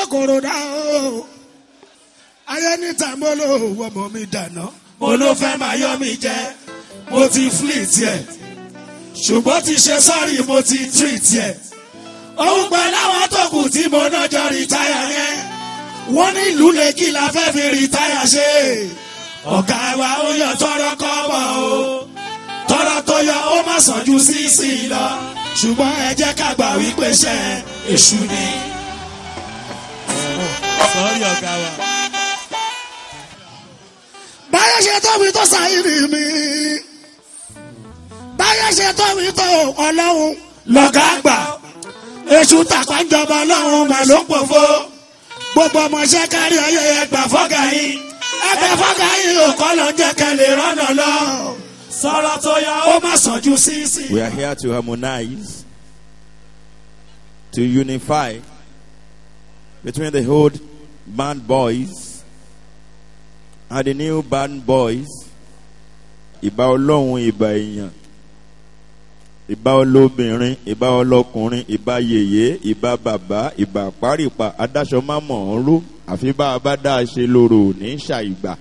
kòkòrò dá o ayé níta mo lò ọmọ mi dànù mo ló fẹ́ máa yọ mi jẹ mo ti fleet yẹ ṣùgbọ́n ti ṣe sọ́ọ̀rì mo ti treat yẹ òun pẹ̀lú àwọn tó kù tí mo náà jọ rìtáyà yẹn wọ́n ní ìlú lèkì la fẹ́ fi rìtáyà ṣe ọ̀gá wa ó yọ tọrọ kọ́bọ̀ o tọrọ tó yọ ó má sàn ju sísì lọ ṣùgbọ́n ẹ jẹ́ ká gbà wípé ṣe èṣù ni. sọ́ọ́rì ọ̀gá wa. báyọ̀ ṣe tó mi tó ṣàìrì mi báyọ̀ ṣe tó mi tó ọlọ́run lọ́gà àgbà èṣù tàpájọba ọlọ́run mà ló pòfo gbogbo ọmọọṣẹ́ kárí ọyẹ ẹgbà fọ́gà yín ẹgbà fọ́gà yín ò kọ́ lọ jẹ́ kẹlẹ̀ rọ́nà lọ sọ̀rọ̀ tó yọ ó má sàn ju sísì. We are here to harmonize, to unify between the old band boys and the new band boys. Ìbá ọlọ́run ìbá èèyàn, ìbá olóbìnrin, ìbá ọlọ́kùnrin, ìbá yèyé, ìbá bàbá, ìbá párìpà, adáṣọ má mọ̀ ọ́n ró, àfi bá a bá dá a ṣe lóró ní ṣàìgbà.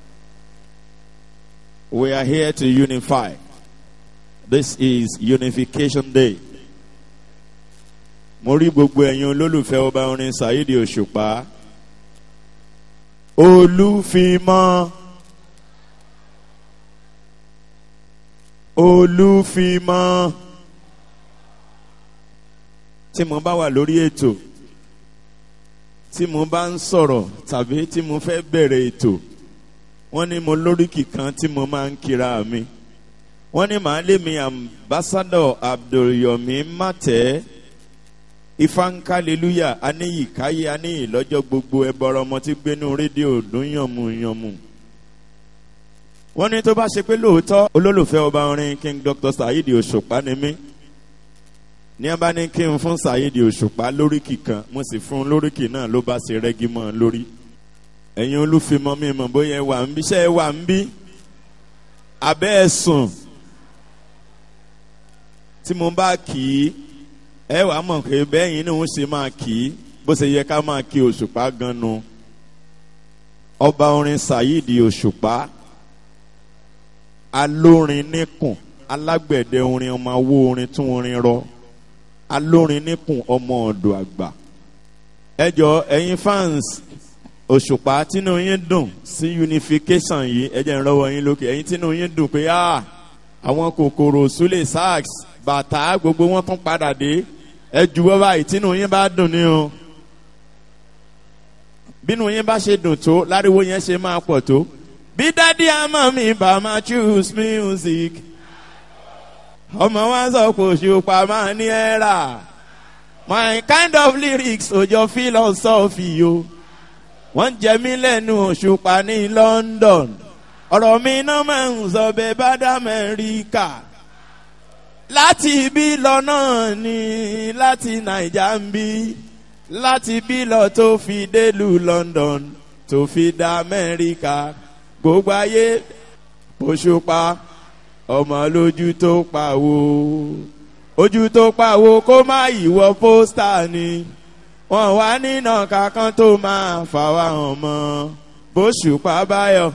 We are here to unify. This is Unification Day. Mo rí gbogbo ẹ̀yin olólùfẹ́ ọba orin Saheed Òṣùpá. Olúfimọ́. Olúfimọ́. Tí mo bá wà lórí ètò, tí mo bá ń sọ̀rọ̀ tàbí tí mo fẹ́ bẹ̀rẹ̀ ètò, wọ́n ní mo lóríkì kan tí mo máa ń kira mi wọ́n ní màá lé mi ambassador abdulyomi matẹ́ ifankaleluya aníyíkáyé aníyí lọ́jọ́ gbogbo ẹbọrọ ọmọ tí gbénú rédíò dún yànmùyànmù. wọ́n ní tó bá ṣe pé lóòótọ́ olólùfẹ́ ọba orin king dr saheed òṣùpá ni mí ní abá ní kí n fún saheed òṣùpá lóríkì kan mo sì fún un lóríkì náà ló bá ṣe rẹ́gí mọ́ ọ lórí ẹ̀yin olúfimọ́ mi mọ̀ bóyá ẹ wà ń bí ṣé ẹ wà ń bí abẹ́ ẹ sùn tí mo bá kì í ẹ wàá mọ̀ pé bẹ́yìn ní òun ṣe máa kì í bó ṣe yẹ ká máa kí òṣùpá gan nu ọba orin saheed òṣùpá alórin níkùn alágbẹ̀dẹ orin ọmọ awó orin tún orin rọ alórin níkùn ọmọ ọ̀dọ̀ àgbà ẹ jọ ẹ̀yin fans òṣùpá tínú yín dùn sí unification yìí ẹ jẹ́ ń rọ́wọ́ yín lókè ẹ̀yin tínú yín dùn pé ah àwọn kòkòrò súlè sax bàtà gbogbo wọn tún padà dé ẹ juwọ́ báyìí tínú yín bá dùn ní o bínú yín bá ṣe dùn tó láriwo yẹn ṣe máa pọ̀ tó bí dádì àmọ́ mi bá máa choose music ọmọ wa sọ pé òṣùpá máa ní ẹ rà my kind of lyrics òjò philosophy o wọ́n jẹ mí lẹ́nu òṣùpá ní london ọ̀rọ̀ mi náà máa ń sọ bẹ́ẹ̀ bá dá mẹ́ríkà láti ibi lọ náà ni láti naija ń bí láti bí lọ tó fi délùú london tó fi dá amẹ́ríkà gbogbo ayé òṣùpá ọmọ lójú tó pàwó ojú tó pàwó kó má ìwọ pósítà ni wọn wá nínà kankan tó máa fà wá hàn mọ bóṣùpá báyọ̀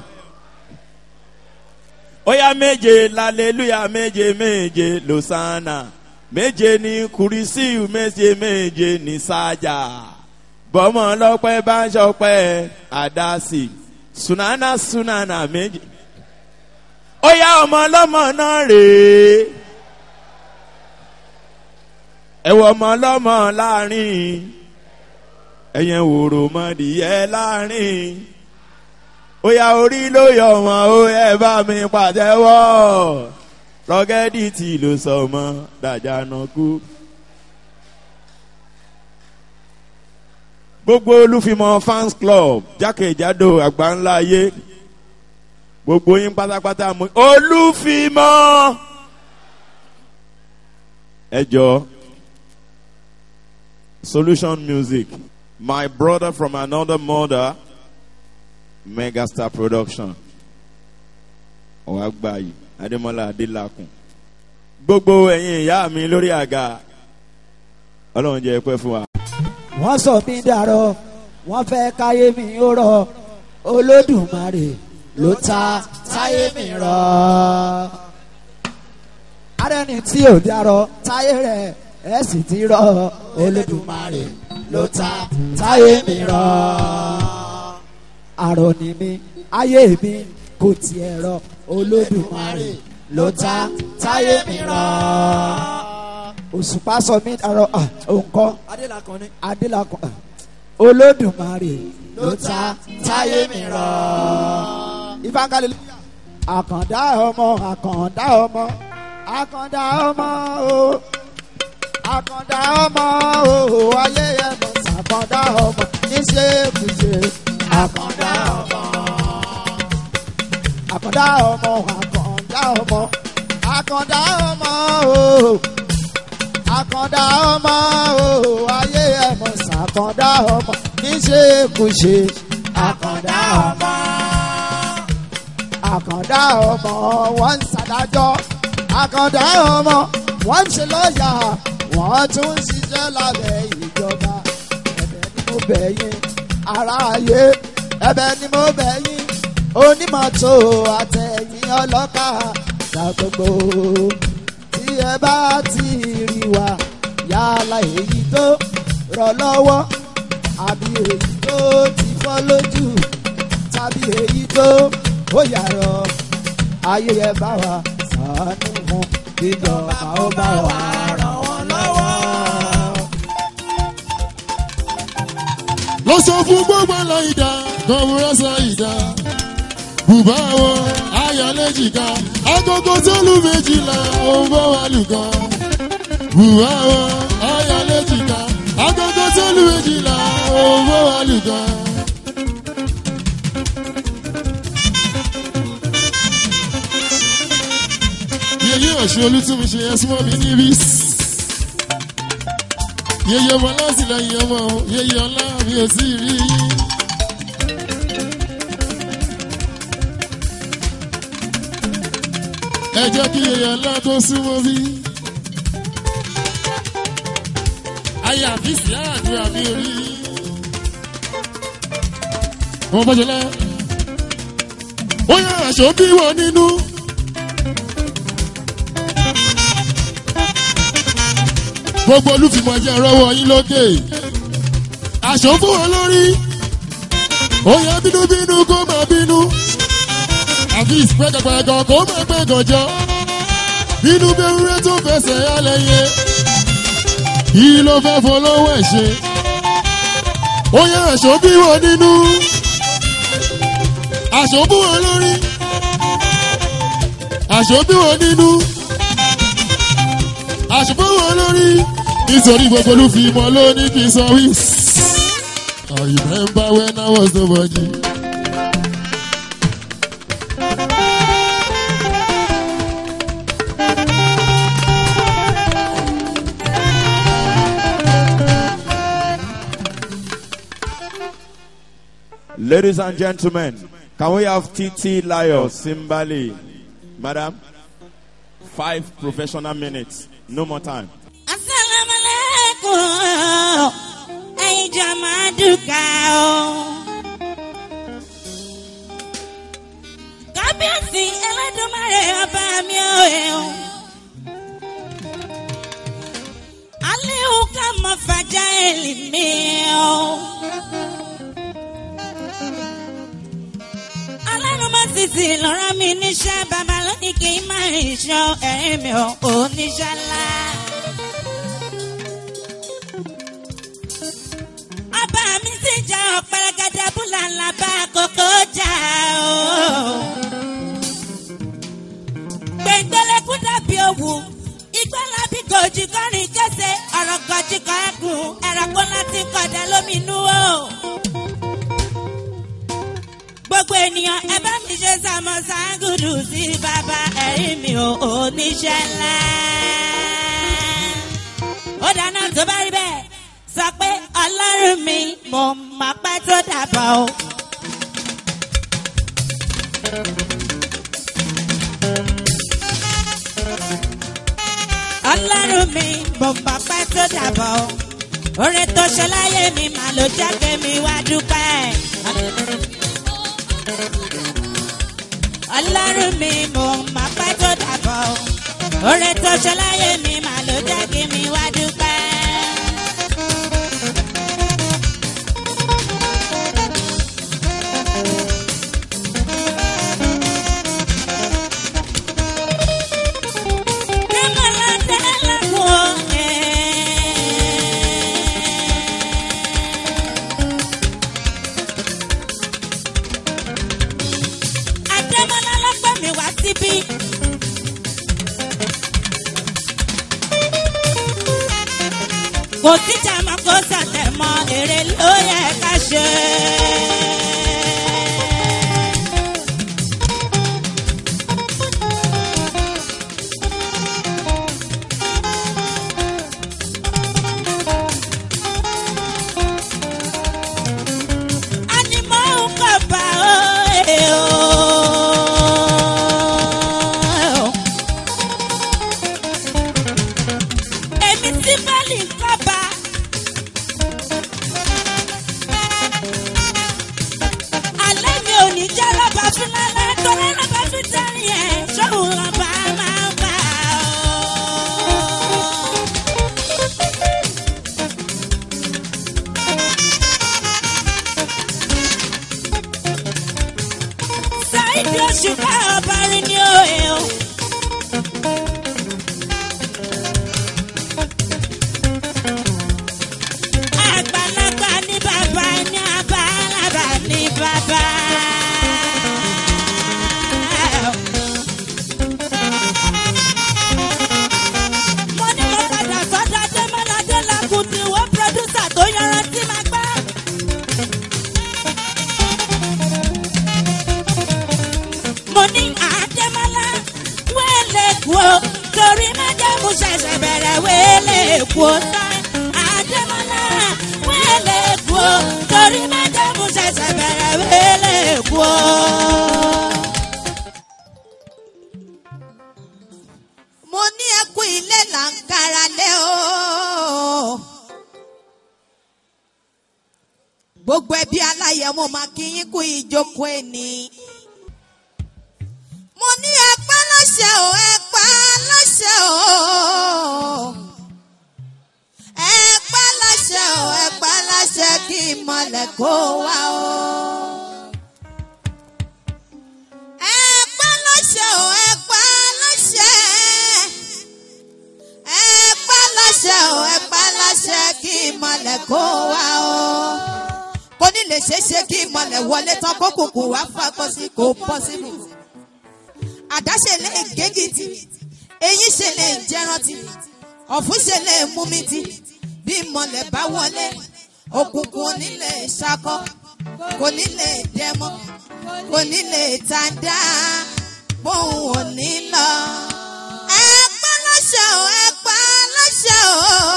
óyá méje lálẹ́lúyà méje méje lọ́sánà méje ní kùrìsíù méje méje ní sájà bọ́mọ lọ́pẹ́ bá ń ṣọpẹ́ àdásì sunana sunana méje óyá ọmọ ọlọ́mọ náà rèé ẹ̀wọ̀ ọmọ ọlọ́mọ láàrin ẹ̀yẹn wòrò mọ́dìyẹ láàrin ó yá orí ló yọ wọn ó ẹ bá mi pàtẹ́wọ́ rọ́gẹ́dì tí ló sọ mọ́ dàjánà kú. gbogbo olúfimọ fans club jákèjádò àgbáńlá ayé gbogbo yín pátápátá mú olúfimọ ẹ jọ solution music my brother from another mother megastar production ọ̀wá gbàyè adémọlá adélakùn gbogbo ẹ̀yin ìyá mi lórí àga ọlọ́run jẹ́ pẹ́ fún wa. wọ́n sọ mí dàrọ wọ́n fẹ́ káyé mi ó rọ olódùmarè ló ta táyé mi rọ. arẹni tí ò dárọ táyé rẹ̀ ẹ sì ti rọ olódùmarè ló ta táyé mi rọ. àrò ni mi ayé mi kò tiẹ̀ rọ olódùmarè ló ta táyé mi rọ. òṣùpá sọ mí àrọ òǹkọ adélakàn ni. adélakùn ah, olódùmarè ló ta táyé mi rọ. ìfangalè àkàndá ọmọ àkàndá ọmọ àkàndá ọmọ o àkàndá ọmọ o ayé ẹ̀mọ sàkàndá ọmọ níṣẹ́ kùsẹ́ àkàndá ọmọ àkàndá ọmọ àkàndá ọmọ àkàndá ọmọ o àkàndá ọmọ o ayé ẹ̀mọ sàkàndá ọmọ níṣẹ́ kùsẹ́ àkàndá ọmọ àkàndá ọmọ wọn ń ṣàdájọ́ àkàndá ọmọ wọn ń ṣe lọ́ọ̀yà wọ́n tún ń ṣiṣẹ́ lábẹ́ ìjọba ẹ̀bẹ̀ ni mo bẹ̀ yín aráyé ẹ̀bẹ̀ ni mo bẹ̀ yín onímọ̀tò àtẹ̀yìn ọlọ́kà dàgbogbo tí ẹ bá ti rí wa yálà èyí tó rọ̀ lọ́wọ́ àbí èyí tó ti fọ́ lójú tàbí èyí tó ó yàrá ayé ẹ bá wa sànú fún ìjọba ó bá wa ràn wọ́n lọ́wọ́. lọ sọ fún gbogbo lọ ìdá kọmúrẹsà ìdá bùbá wọn ayọlẹjìká agogo tó lù méjìlá òun bọ wà lùkọ bùbá wọn ayọlẹjìká agogo tó lù méjìlá òun bọ wà lùkọ. yeye ọ̀ṣun olùtúnmí ṣe ẹsùn mọ́ mi níbí yeye ọmọ látìlẹyìn ọmọ yeye ọlá mi ò tí ì rí yín. ẹ jẹ́ kí yeye ọlá tó súnmọ́ bí. ayé àfíìsì àdúrà mi ò rí yín. wọ́n bọ́jọ́ lẹ́. ó yẹ aṣọ bí wọ́n nínú. gbogbo olùfìmọ̀ jẹ́ rọwọ́ yín lókè aṣọ fún wọn lórí òye bínúbínú kó máa bínú àfi ìpẹ́kẹ̀pẹ̀kọ̀ kó máa pẹ́kànjọ́ bínú bẹ́rúrẹ́ tó fẹsẹ̀ alẹ́yẹ kí ló fẹ́ fọlọ́wọ́ ẹ̀ ṣe òye aṣọ bí wọn nínú aṣọ fún wọn lórí aṣọ bí wọn nínú àṣùpọ̀ wọn lórí nítorí gbogbo ló fi mọ lóní kí n sọ wí. I remember when I was nobody. Ladies and gentlemen, can we have TT Layo Simbali? Madam, five professional minutes, no more time. asalaamualeykum ẹyin jama duka o. kábíyèsí ẹlẹ́dùnmáre ọba mi ò ẹ̀ o. aliu ká mọ fàjà ẹ̀lì mi o. alárùn má sì sì lọ́rọ́ mi níṣẹ́ bàbá lónìí kì í má rìn ṣọ ẹ̀rín mi ò oníṣẹ́ ńlá. ọba mi sì jà ọ̀pẹ̀rẹ̀gẹ̀dẹ̀ búlàlà bá kókó jà o. gbẹ̀ngbẹ̀lẹ̀kú dàbí òwú ìgbàlá bí gòjì kọrin kése ọ̀rọ̀ gòjì kan ẹ̀gùn ẹ̀rọ̀kú láti kọ̀dá lóminú o. gbogbo ènìyàn ẹ bá mi ṣe sàmọ́sá gùdù sí bàbá ẹ̀rí mi ò oníṣẹ́ ńlá. ó dáná tó bá rí bẹ́ẹ̀ sọ pé ọlọ́run mi mo mọ̀ pé tó dàbọ̀ o. ọlọ́run mi mo mọ̀ pé tó dàbọ̀ o. oore tó ṣe láyé mi mà ló jẹ́ kémi wá dúpẹ́. ọlọ́run mi mò ń máa pẹ́ tó dàbọ̀ o. oore tó ṣe láyé mi mà ló jẹ́ kémi wá dúpẹ́. Adémọ́lá ló pè mí wá síbí. Kò síjà mọ́ kó sàtẹ̀ mọ́ èrè ló yẹ ká ṣe. Ànímọ́ ń kọ̀ bá o. ẹ̀ o. Èmi tí bẹ́ẹ̀lì ń kọ̀ bá. Alẹ́ mi ò ní jẹ́ lọ́ba fún lálẹ́ torí lọ́ba fún tẹ́rì ẹ̀ ṣóun lọ́ba máa ń bá o. Sáìdì oṣù ká ọba rí ní òye o. Àgbàlagbà ní bàbá ní àbálàbà ní bàbá. Mo ní mo padà sọ́dọ̀ Adémọ́ládé Lákùtì wọ́n pírọ́dúsà tó yanrantí máa gbá. mo ní àdèmọ́lá wẹ́lẹ̀ kú o torí májàmú ṣẹ̀ṣẹ̀ bẹ̀rẹ̀ wẹ́lẹ̀ kú o tán àdèmọ́lá wẹ́lẹ̀ kú o torí májàmú ṣẹ̀ṣẹ̀ bẹ̀rẹ̀ wẹ́lẹ̀ kú o. mo ní ẹkú ilé là ń kára lé o. gbogbo ẹbí aláyẹ̀ mo máa kí yín kú ìjókòó ẹni. mo ní ẹpẹ́ lọ́sẹ̀ o ẹpẹ́ lọ́sẹ̀ o. ẹpẹ́ lọ́sẹ̀ o ẹpẹ́ lọ́sẹ̀ kí ìmọ̀lẹ̀ kó wá o. ẹpẹ́ lọ́sẹ̀ o ẹpẹ́ lọ́sẹ̀ ẹpẹ́ lọ́sẹ̀ o ẹpẹ́ lọ́sẹ̀ kí ìmọ̀lẹ̀ kó wá o. kò ní lè ṣeé ṣe kí ìmọ̀lẹ̀ wọlé tán kó kùkù wá fakọ sí kò pọ́sibú. àdáṣe lè gégìtì eyín ṣe lè jẹrántì ọ̀fun ṣe lè mú mi ti bí ìmọ̀lẹ̀ bá wọlé òkùnkùn ò ní lè ṣakọ kò ní lè dẹmọ kò ní lè tàdá bóun ò ní lọ. ẹ pa láṣẹ o ẹ pa láṣẹ o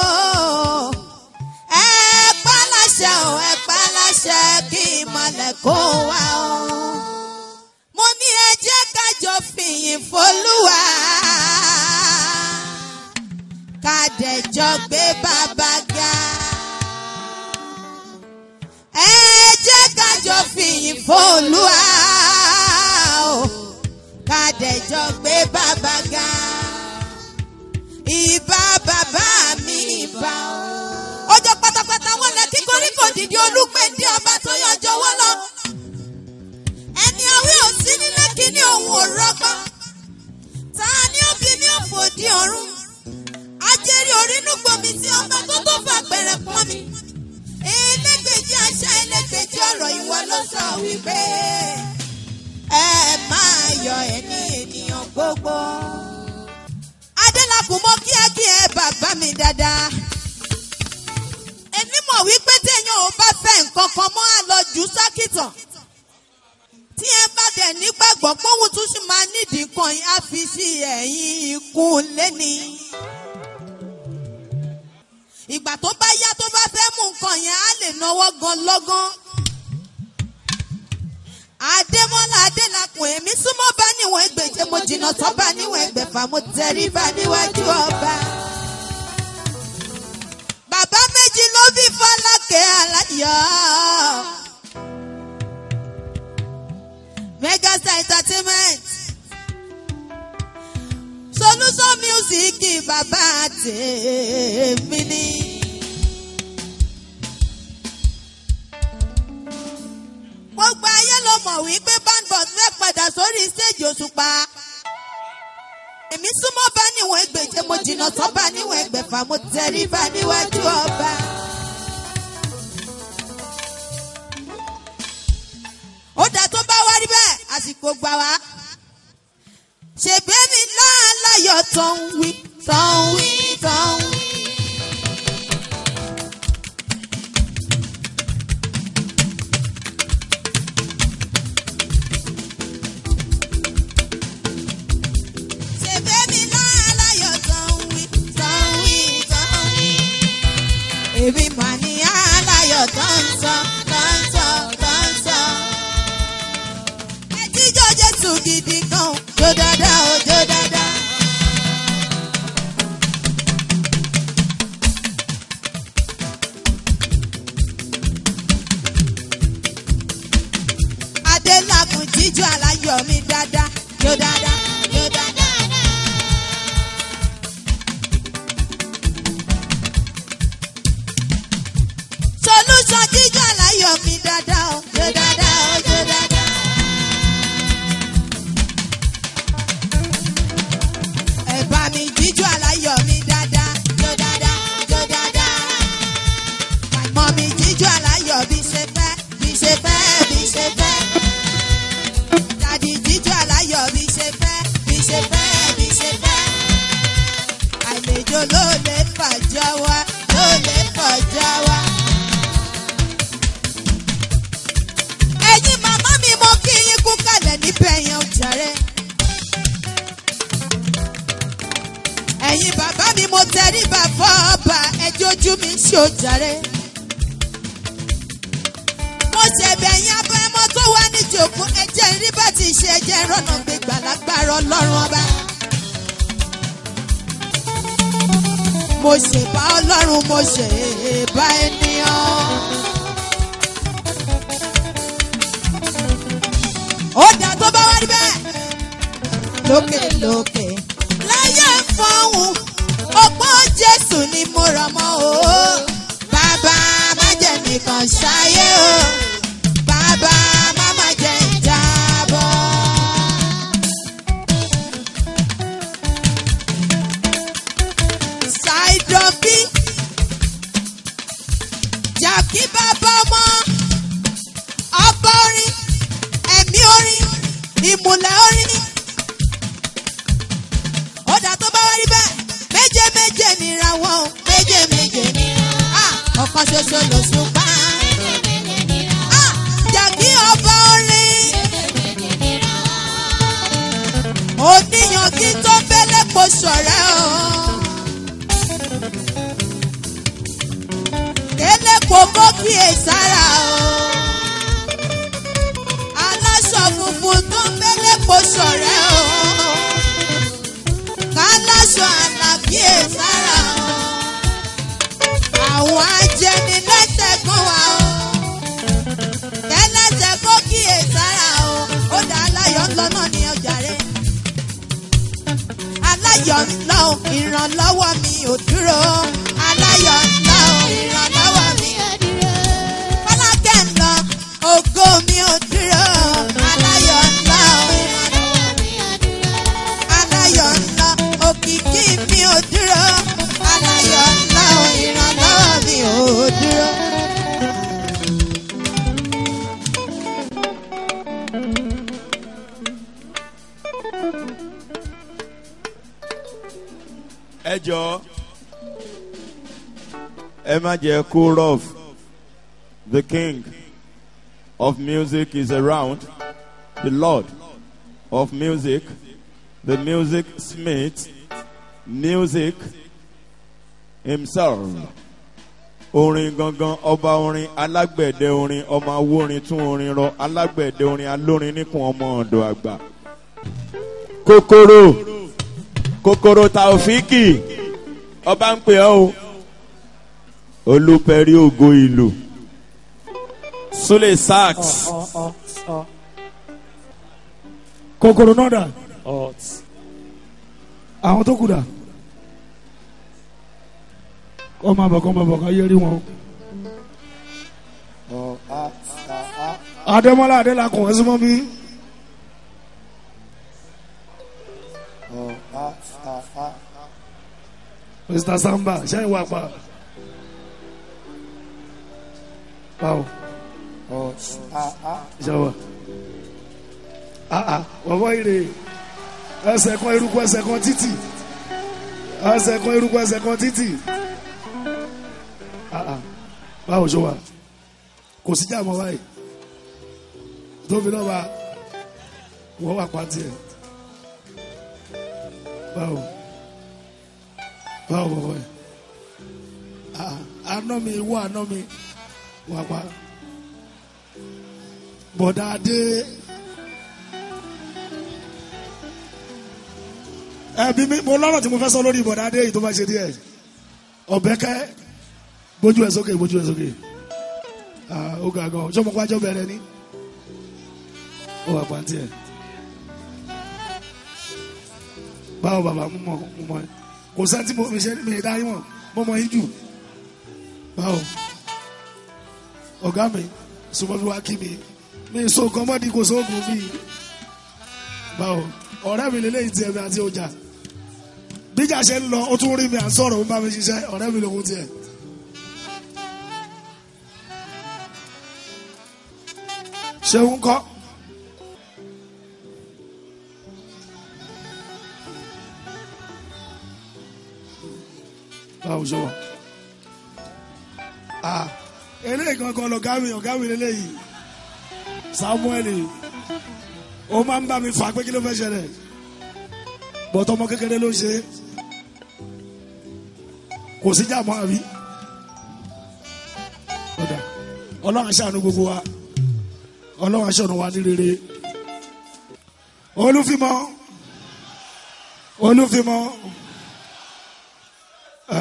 ẹ pa láṣẹ o ẹ pa láṣẹ kí ìmọ̀lẹ̀ kó wá o. mo ní ẹ jẹ́ ká jọ fìyìn f'Olúwa ká dẹ̀jọ́ gbé bàbá ga. ẹ jẹ́ ká jọ fìyìn f'Olúwa o ká dẹ̀jọ́ gbé bàbá ga. ìbà bàbá mi ìbà o. ọjọ́ pátápátá wọn lẹ kí koríko dìde olúgbèdé ọba tó yọjọ́ wọ́n lọ. ẹni àwí ò sí nílé kíní òun ò rọ́gbọ́n. ta ni ó bí ní òfòdì ọ̀run. ajẹ́rìí orínú gbomi tí ọba tó tó fà gbẹ̀rẹ̀ pọ́n mi. elégbèjì àṣà elégbèjì ọ̀rọ̀ ìwọ ló sọ wípé ẹ máa yọ ẹni ènìyàn gbogbo. adélakùn mọ kíákíá bàbá mi dáadáa. èmi mọ̀ wípé téèyàn ò bá fẹ́ nǹkan kan mọ́ àlọ́jù sákìtàn. tí ẹ bá dẹ̀ nígbàgbọ́ póhùn tún sì máa nídìí kan yín á fi sí ẹ̀yìn ikùn lẹ́ni. ìgbà tó bá yá tó bá fẹ́ mú nǹkan yẹn á lè náwó gan lọ́gán. Adémọ́lá Adélakùn èmi súnmọ́ bá níwọ̀n ẹgbẹ̀je mo jìnnà tó bá níwọ̀n ẹgbẹ̀fà mo tẹrí bá níwájú ọba. Bàbá méjì ló òkè aláyọ̀. megastar entertainment. solution music bàbá tèmi ni. gbogbo ayé ló mọ̀ wípé bandbox fẹ́ padà sórí stage òṣùpá. èmi súnmọ́ bá níwọ̀n ẹgbẹ̀je mo jìnnà tán bá níwọ̀n ẹgbẹ̀fà mo tẹ̀rí bá níwájú ọba. ó dà tó bá wá rí bẹ́ẹ̀ àsìkò gbà wá. ṣèbémi láàláyọ̀ tó ń wí tó ń wí tó ń wí. ṣèbémi láàláyọ̀ tó ń wí tó ń wí tó ń wí. èmi mà ní aláyọ̀ tó ń sọ tó ń sọ tó ń sọ. ẹjíjọ́ jésù gidi gan jó dáadáa ó jó dáadáa. adélakùn jíjọ aláyọ̀ mi dáadáa jó dáadáa jó dáadáa. solution jíjọ aláyọ̀ mi dáadáa ó jó dáadáa ó jó dáadáa. ẹ̀bá mi jíjọ aláyọ̀ mi dáadáa jó dáadáa jó dáadáa. mọ̀ mi jíjọ aláyọ̀ bí ṣe fẹ́ bí ṣe fẹ́ bí ṣe fẹ́. dàdí jíjọ aláyọ̀ bí ṣe fẹ́ bí ṣe fẹ́ bí ṣe fẹ́. àlejò ló lè fàjọ wá ló lè fàjọ wá. ẹ̀yin màmá mi mo kí yín kú kalẹ̀ níbẹ̀ yẹn jàre. ẹ̀yin bàbá mi mo tẹrí bàbá ọba ẹjọ́ ojú mi ń ṣe òjàre. mo ṣẹ̀bẹ̀ ẹ̀yin abẹ́mọ́ tó wá níjòkó ẹjẹ́ rí bá ti ṣe ẹjẹ́ rọ́nà gbégbà lágbára ọlọ́run ọba. mo ṣèbá ọlọ́run mo ṣèbá ènìyàn. ó dà tó bá wá rí bẹ́ẹ̀. lókè lókè láyé fọ́hùn ọgbọ́n jésù ni mo rọ̀ mọ́ o. bàbá má jẹ́ nìkan ṣáyé o. bàbá má má jẹ́ ìjábọ̀. ṣàìdọ̀ bí jàkí bàbá ọmọ ọba orin ẹ̀mí orin ìmùlẹ̀ orin. ọ̀dà tó bá wá rí bẹ́ẹ̀ méje méje nira wọn o méje méje nira. Ah, ọ̀kan ṣoṣo ló sùn pa. Ah, jàkí ọba orin. oníyan kí tó fẹ́lẹ́ kó sọ̀rẹ́ o. kélé kò kó kíyèsára o aláṣọ funfun tó ń bẹ́lẹ̀ kó sọ̀rẹ́ o. káláṣọ àlàkíyè sára o. àwọn ajẹnilẹ́sẹ̀ kan wà o. kẹ́lẹ́sẹ̀ kó kíyè sára o. ó dá aláyọ̀ ńlọ náà ní ọjà rẹ̀. aláyọ̀ ńlọ ìrànlọ́wọ́ mi ò dúró. aláyọ̀ ńlọ ìrànlọ́wọ́ mi ò dúró. Fọlákẹ́ ńlọ ògo mi ò dúró. Aláyọ̀ ńlá o. Aláyọ̀ ńlá òkìkí mi ò dúró. Aláyọ̀ ńlá o. Ìrànlọ́wọ́ mi ò dúró. ẹ jọ ẹ má jẹ kó rough the king of music is around the lord of music the music smith music himself orin gangan ọba orin alágbẹ̀dẹ orin ọmọ awórin tún orin rọ alágbẹ̀dẹ orin alórin níkùn ọmọ ọ̀dọ̀ àgbà kòkòrò kòkòrò taofiki ọba ń pè ọ́ o olùpẹ̀rí ògo ìlú Sule Sax. kòkòrò náà dà àwọn tó kù dà kọ́ máa bọ̀ kọ́ máa bọ̀ ká yé rí wọn. adémọlá adélakùn ẹ súnmọ́ mi. mr samba ṣẹ́yìn wà pa. báwo ṣàwà wọ́wọ́ ire ẹsẹ̀ kan eruku ẹsẹ̀ kan títì ẹsẹ̀ kan eruku ẹsẹ̀ kan títì Ah, ah. báwo ṣe wà kò sí jà mọ́ báyìí tóbi náà bá wọ́n wà pàtì ẹ̀ báwo báwo bọ̀bọ̀ ẹ̀ Ah, àná mi wọ àná mi wà pa bọ̀dá adé ẹbí mi mo lọ́rọ̀ tí mo fẹ́ sọ lórí bọ̀dá adé yìí tó bá ṣe díẹ̀ ọ̀bẹ́kẹ́ bójú ẹ̀ sókè bójú ẹ̀ sókè Ah, ó ga gan ṣé ọmọ pàjọ́ bẹ̀rẹ̀ ni ó wà pàǹtí ẹ̀ báwo bàbá mo mọ mo mọ ẹ kò sẹ́ni tí mo fi ṣe mi dá yín mọ̀ mo mọ yín jù báwo ọ̀gá mi sọmọ fi wá kí mi mi so nǹkan mọ́ni kò sóògùn mi báwo ọ̀rẹ́ mi lélẹ́yìn tiẹ̀ mi àti ọjà bíjà ṣe ń lọ ó tún rí mi à ń sọ̀rọ̀ ó ń bá mi ṣiṣẹ́ ọ̀rẹ́ mi lòun tiẹ̀. ṣeun kọ́ báwo ṣe wà ah eléyìí gangan lọ̀gá mi ọ̀gá mi lélẹ́yìí samuel ó máa ń bá mi fà pé kí ló fẹ́ ṣẹlẹ̀ bọ́tọ̀ ọmọ kékeré ló ń ṣe kò sí jà mọ́ àbí ọ̀dà ọlọ́run aṣáánu gbogbo wa ọlọ́run aṣáánu wa ní rere olúfimọ́ olúfimọ́ ẹ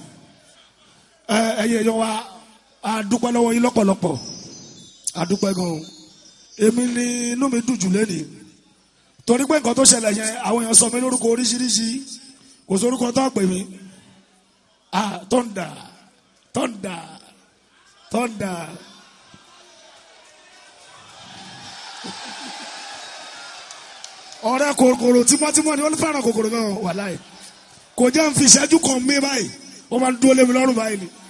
ẹ ẹyẹ yọ wa a dúpẹ́ lọ́wọ́ yín lọ́pọ̀lọpọ̀ a dúpẹ́ gan-an èmi ni inú mi dùn jù lẹ́nìí torí pé nǹkan tó ṣẹlẹ̀ yẹn àwọn èèyàn sọ mí lórúkọ oríṣiríṣi kò sórúkọ tó pè mí ah tọ́ndà tọ́ndà tọ́ndà ọ̀rẹ́ kòkòrò tímọ́tímọ́ ni wọ́n fẹ́ràn kòkòrò náà wà láì kò jẹ́ n fi ìṣẹ́jú kan mí báyìí wọ́n máa ń dúró lé mi lọ́rùn báyìí ni.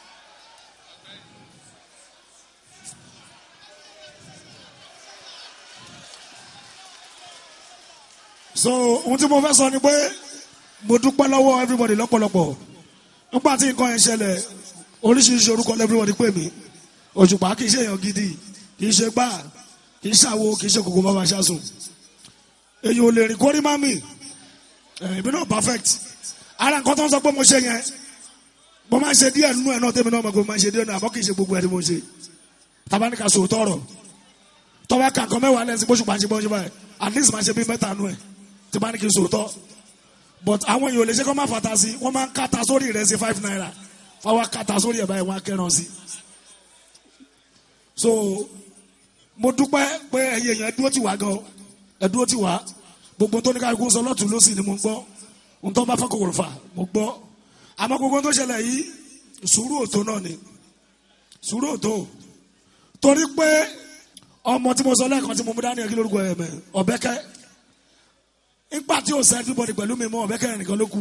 so ohun tí mo fẹ́ sọ ni pé mo dúpẹ́ lọ́wọ́ everybody lọ́pọ̀lọpọ̀ nígbà tí nǹkan yẹn ṣẹlẹ̀ oríṣiríṣi orúkọ everybody pè mí òṣùpá kì í ṣe èèyàn gidi kì í ṣe gbà kì í ṣàwo kì í ṣe kòkó bàbá ṣáṣùn èyí ò lè rìn kórí má mi èmi náà perfect ara nǹkan tó ń sọ pé mo ṣe yẹn mo máa ń ṣe díẹ̀ nínú ẹ̀ náà tẹ́mi náà mọ̀ pé mo máa ń ṣe díẹ̀ náà àmọ́ kì í ṣe gbogbo ẹ̀ ni mo ń ṣe tabaníkà sòótọ́ ọ̀rọ̀ tọ́wọ́ kankan mẹ́wàá lẹ́sìn bó ṣùgbọ́n àṣẹ bó ṣe báyìí at least máa ṣe bí mẹ́ta nù ẹ̀ tí bá ní kí n sòótọ́ but àwọn èèyàn ò lè ṣe kó má fata sí wọ́n máa ń kàtà sórí rẹ̀ sí five naira wọ́n wá kàtà sórí ẹ̀ báyìí wọ́n á kẹ́ràn sí. so mo dúpẹ́ pé ẹ̀yin èèyàn ẹ̀dúró ti wá gan ẹ̀dúró ti wá gbogbo tó ní ká kó sọ lọ́tún lọ́sì ni mo gbọ́ ohun tó bá fẹ́ kòkòrò fà mo gbọ́ àmọ́ gbogbo tó ṣẹlẹ̀ yìí sùúrù òtó náà ni sùúrù òtó torí pé ọmọ tí mo sọ lẹ́ẹ̀kan tí mo mú dání ẹ̀ kí lórúkọ ẹ̀ mẹ́ ọ̀bẹ́kẹ́ nígbà tí o sẹ everybody pẹ̀lú mi mọ́ ọ̀bẹ kẹrin nìkan ló kù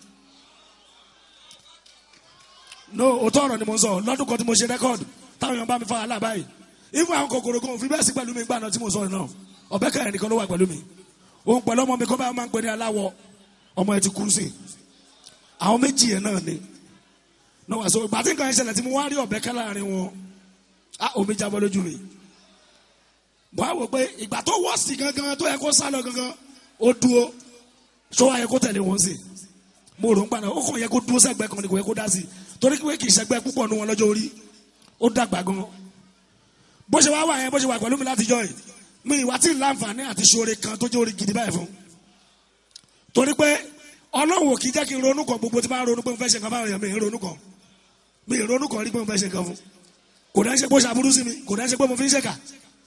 no òótọ́ ọ̀rọ̀ ni mo ń sọ lọ́dún kan tí mo ṣe record táwọn èèyàn bá mi fa wàhálà báyìí ifun àwọn kòkòrò kan òfin bẹ́ẹ̀ sí pẹ̀lú mi gbà náà tí mo sọ náà ọ̀bẹ kẹrin nìkan ló wà pẹ̀lú mi òun pẹ̀lú ọmọ mi kọ́ bá máa ń pè ní aláwọ̀ ọmọ ẹ ti kú sí àwọn méjì yẹn náà ni no wà so ìgbà tí nǹkan yẹn ṣẹlẹ̀ tí mo wá rí ọ̀bẹ kẹ́ láàrin wọn á omi jábọ́ lójú mi mo á wò pé ìgbà tó wọ́ sí gangan tó yẹ kó sá lọ gangan ó dúró sọ wáyé kó tẹ̀lé wọn sí mo rò ń gbà náà ó kàn yẹ kó dúró sẹ́gbẹ́ kan ní kò yẹ kó dá sí torí pé kì í sẹ́gbẹ́ púpọ̀ nu wọn lọ́jọ́ orí ó dàgbà gan bó ṣe wá wà yẹn bó ṣe wà pẹ̀lú mi láti jọ yìí mi ìwà tí ì láǹfààní àti ṣoore kan tó jẹ́ orí gidi báyìí fún torí pé ọlọ́run ò kì í jẹ́ kí n ronú kan gbogbo tí bá ronú pé mo fẹ́ ṣe nǹkan fáwọn èèyàn mi ì ronú kan mi ì ronú kan rí pé mo fẹ́ ṣe nǹkan fún kò dá ṣe pé ó ṣàbúrú sí mi kò dá ṣe pé mo fi ń ṣèkà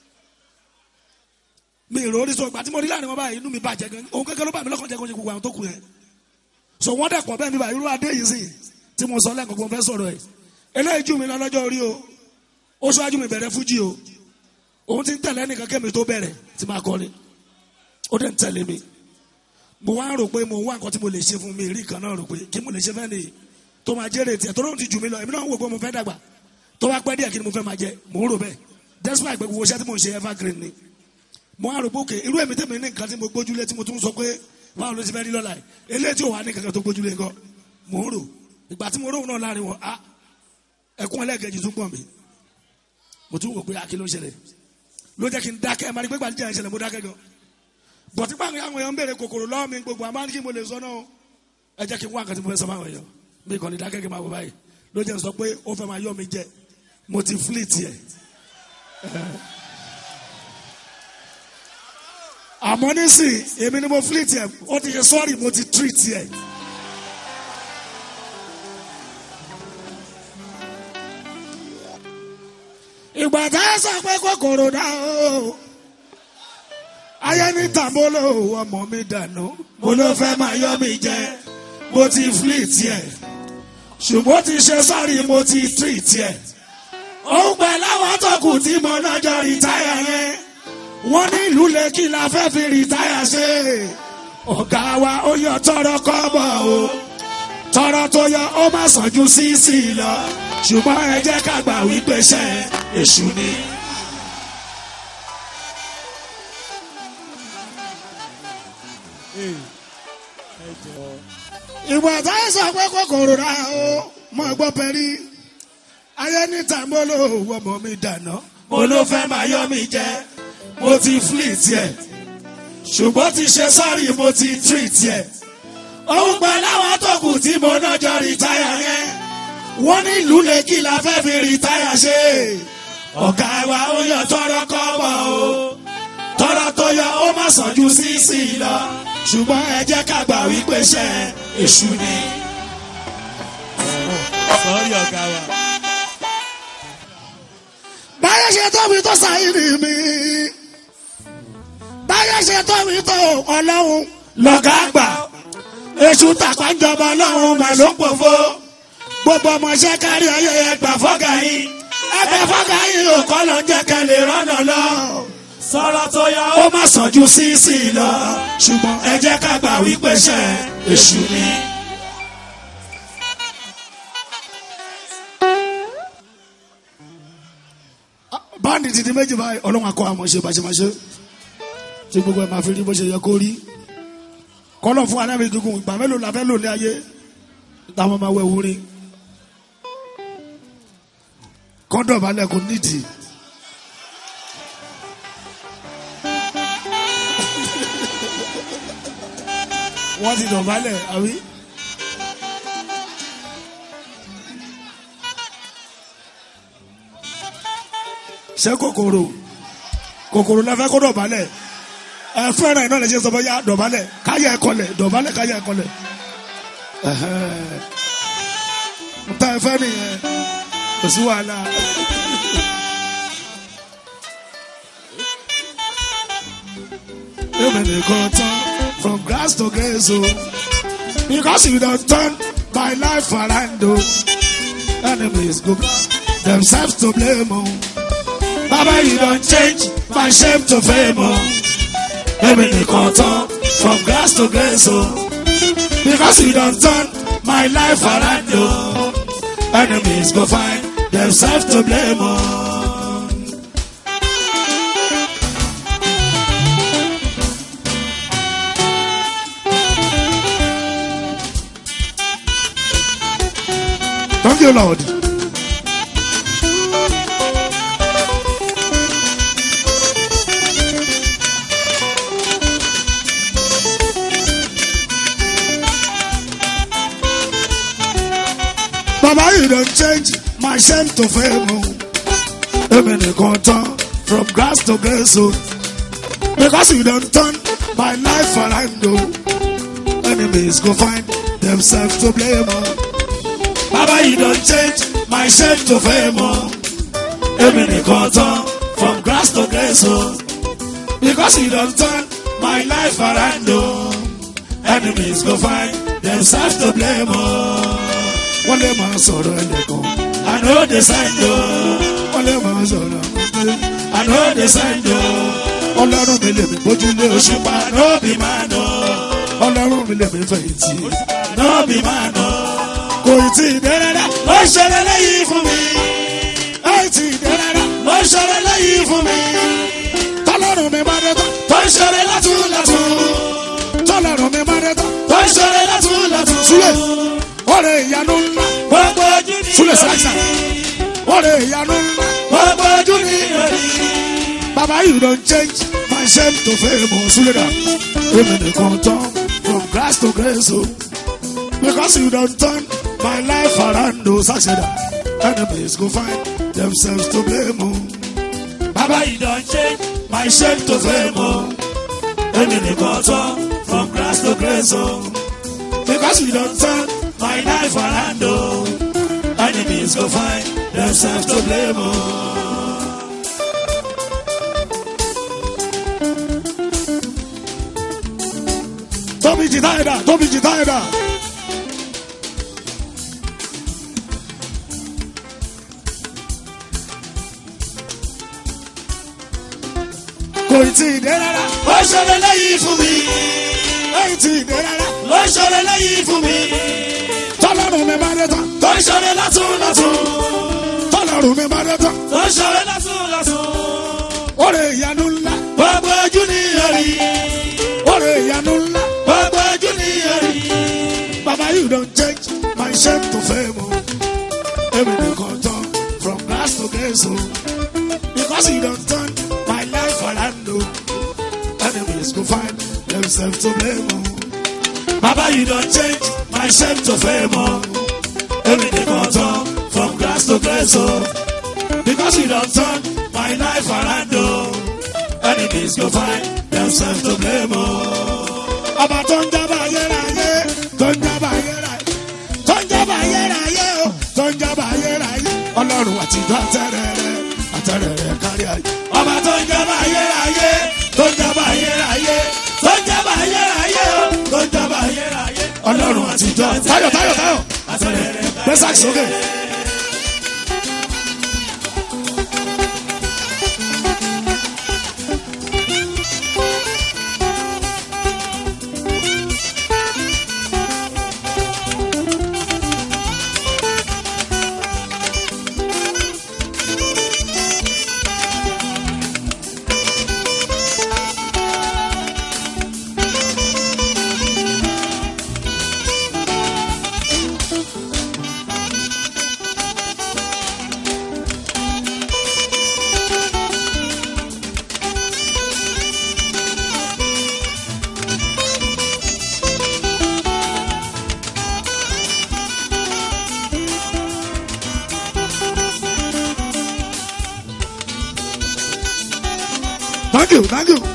mi ìrò orí sọ ìgbà tí mo rí láàrin wọn báyìí inú mi bàjẹ́ gan òun kékeré ló bà mí lọ́kàn jẹ́ kó ṣe gbogbo àwọn tó kù yẹn so wọ́n dẹ̀ pọ̀ bẹ́ẹ̀ mi báyìí irú adé yìí sì tí mo sọ lẹ́ẹ̀kan mo fẹ́ sọ̀rọ̀ ẹ̀ eléyìí jù mí lọ lọ́jọ́ orí o ó ṣáájú mi bẹ̀rẹ̀ fújì o òun ti ń tẹ̀lé ẹnìkan kémi tó bẹ̀rẹ̀ tí máa kọrin ó dẹ̀ ń tẹ̀lé mi mo wá rò pé mo wá nǹkan tí mo lè ṣe fún mi rí kan náà rò pé kí mo lè ṣe fẹ́ nìyí tó máa jẹ́rè tiẹ̀ tó lóun ti jù mí lọ èmi náà ń wò pé mo fẹ́ dàgbà tó bá pẹ́ díẹ̀ kí ni mo fẹ́ máa jẹ mò ń rò bẹ́ẹ̀ despite pé gbogbo iṣẹ́ tí mo ń ṣe evergreen ni mo á rò pé òkè irú èmi tèmi ní nǹkan tí mo gbójúlé tí mo tún sọ pé báwo ló ti fẹ́ rí lọ́la yìí eléyìí tí ò wá ní kankan tó gbójúlé nǹkan mò ń rò ìgbà tí mo róhùn náà láàrin wọn a ẹkún ẹlẹ́ẹ̀kejì tún pọ̀ mí mo tún wò pé akí ló ń ṣẹlẹ̀ ló jẹ́ kí n dákẹ́ ẹ̀ máa ní pé gbàdúrà ìṣẹ̀lẹ̀ mo dákẹ́ gan bọ̀tí pàǹkì àwọn èèyàn ń béèrè kòkòrò lọ́wọ́ mi gbogbo àmọ́ kí mo lè sọ náà ẹ jẹ́ kí n wá nǹkan tí mo fẹ́ sọ fún àwọn èèyàn mi kàn ní dákẹ́ kí n máa wọ báyìí ló jẹ́ sọ pé ó fẹ́ máa yọ mi jẹ mo ti fleet yẹ. àmọ́ nísìn èmi ni mo fleet yẹ ó ti ṣe sọ́ọ̀rì mo ti treat yẹ. ìgbà tá a sọ pé kòkòrò dá o ayé ní tàbólò ọmọ mi dànù mo ló fẹ́ máa yọ mi jẹ mo ti fleet yẹ ṣùgbọ́n ti ṣe sọ́ọ̀rì mo ti treat yẹ òun pẹ̀ láwọn tó kù tí mo lọ́jọ́ rìtáyà yẹn wọ́n ní ìlú lẹ́kì la fẹ́ fi rìtáyà ṣe ọ̀gá wa ó yọ tọrọ kọ́bọ̀ o tọrọ tó yọ ó má sàn ju sísì lọ ṣùgbọ́n ẹ jẹ́ ká gbà wípé ṣe èṣù ni. ìwà táyà sọ pé kòkòrò rà ó mọ gbọ́ pẹ̀lú ayé ní tàmbólò ọmọ mi dànù mo ló fẹ́ máa yọ mi jẹ mo ti fleet yẹ ṣùgbọ́n ti ṣe sọ́ọ̀rì mo ti treat yẹ òun pẹ̀ láwọn tó kù tí mo nájọ rìtáyà yẹn wọ́n ní ìlú lẹ́kì la fẹ́ fi rìtáyà ṣe ọ̀gá wa ó yọ tọrọ kọ́bọ̀ o tọrọ tó yọ ó má sàn ju sísì lọ ṣùgbọ́n ẹ jẹ́ ká gbà wípé ṣe èṣù ni. sọ́ọ́rì ọ̀gá wa. báyọ̀ ṣe tó mi tó sáyìnì mi báyọ̀ ṣe tó mi tó ọlọ́run lọ́gà àgbà èṣù tàpá ń jọba ọlọ́run mà ló pòfo gbogbo ọmọọṣẹ́ kárí ayé ẹgbà fọ́gà yìí ẹgbẹ́ fọ́gà yìí ò kọ́ ló ń jẹ́ kẹ́lẹ́ rọ́nà lọ sọ̀rọ̀ tó yọ ó má sàn ju sísì lọ ṣùgbọ́n ẹ jẹ́ ká gbà wípé ṣe èṣù ni. báńdì ti di méjì báyìí ọlọ́run akọ àmọ́ ṣe bàṣẹmáṣe tí gbogbo ẹ̀ máa fi rí bó ṣe yẹ kó rí kọ́lọ̀ fún anábì gígùn ìgbà mélòó la fẹ́ lò ní ayé táwọn máa wẹ̀ wúrí kọ́ńdọ̀ balẹ̀ kò nídìí. wọ́n ti dọ̀bálẹ̀ àbí. ṣé kòkòrò kòkòrò la fẹ́ kó dọ̀bálẹ̀ ẹ fẹ́ràn iná lè ṣe sọ fún yá dọ̀bálẹ̀ káyà ẹ̀kọlẹ̀ dọ̀bálẹ̀ káyà ẹ̀kọlẹ̀ n ta ẹ fẹ́ nìyẹn kò sí wàhálà. Èmi nìkan tán from grass to grace o because you don turn my life around o enemies go themselves to blame o. Baba, you don't change my shame to fame, oh. Èmi nìkan tán from grass to grace, oh. Because you don't turn my life around, oh. Enemies go find themselves to blame, oh. Thank you, Lord. Baba, you don't change my shame to fame. oh. Èmi nìkan tán from grass to grace. Oh. Because you don't turn my life around. Oh. Enemies go find themselves to blame. Oh. Baba, you don't change my shame to fame. Oh. èmi nìkan tán from grass to grace o. Because he don turn my life around o. Enemies go find themselves to blame o. Wọ́n lè máa sọ̀rọ̀ ẹnìkan. I know the sign o. Wọ́n lè máa sọ̀rọ̀ ẹnìkan. I know the sign o. Ọlọ́run mi lè mi bójúlé òṣùpá no be man o. Ọlọ́run mi lè mi fẹ̀yìntì no be man o. Kò tí ì dé rárá. Ó ṣẹlẹ̀ lẹ́yìn fún mi. Ó tí ì dé rárá. Ó ṣẹlẹ̀ lẹ́yìn fún mi tọ́lọ́run mi máa dé tán. tó ń ṣeré látún látún. tọ́lọ́run mi máa dé tán. tó ń ṣeré látún látún. Súlẹ̀ ọ̀rẹ́ ìyanu ńlá. gbogbo ojú ni Súlẹ̀ sáàsà. ọ̀rẹ́ ìyanu ńlá. gbogbo ojú ni lórí. Baba you don change my shame to fame o Súlẹ̀ dà. Èmi nìkan tán from grass to grace o. Because you don turn my life around o Sàṣẹ̀dá. Enemies go find themselves to blame o. Baba you don change my shame to fame o. Èmi nìkan tán from grass to grace o. Because you don turn my life around o. Enemies go find themselves to blame o. Tóbi jìtá ẹ̀dá, tóbi jìtá ẹ̀dá. kò tí ì dé rárá. ó ṣọlẹ̀ lẹ́yìn fún mi. lẹ́yìn tí ì dé rárá. ó ṣọlẹ̀ lẹ́yìn fún mi. tọ́lọ́run mi máa dé tán. tó ń ṣọlẹ̀ látún látún. tọ́lọ́run mi máa dé tán. tó ń ṣọlẹ̀ látún látún. oore ìyanu ńlá. gbogbo ojú ni yọrí. oore ìyanu ńlá. gbogbo ojú ni yọrí. baba you don change my shame to fame o. èmi nìkan tán from grass to grace o. because you don turn my life around o. Enemies go find themselves to blame o. Baba you don change my shame to fame o. Èmi nìkan tán from grass to grace o. Because you don turn my life around o. Enemies go find themselves to blame o. Ọba tó ń jábọ̀ ayérayé tó ń jábọ̀ ayérayé tó ń jábọ̀ ayérayé o tó ń jábọ̀ ayérayé ọlọ́run àtijọ́ àtẹ̀rẹ̀rẹ̀ àtẹ̀rẹ̀rẹ̀ kárí ayé. ọba tó ń jábọ̀ ayérayé tó ń jábọ̀ ayérayé tó ń jábọ̀ ayérayé o tó ń jábọ̀ ayérayé ọlọ́run àtijọ́ táyọ̀ táyọ̀ táyọ̀ àtẹ̀rẹ̀rẹ̀ gbẹ́sàk sókè. Thank you, thank you.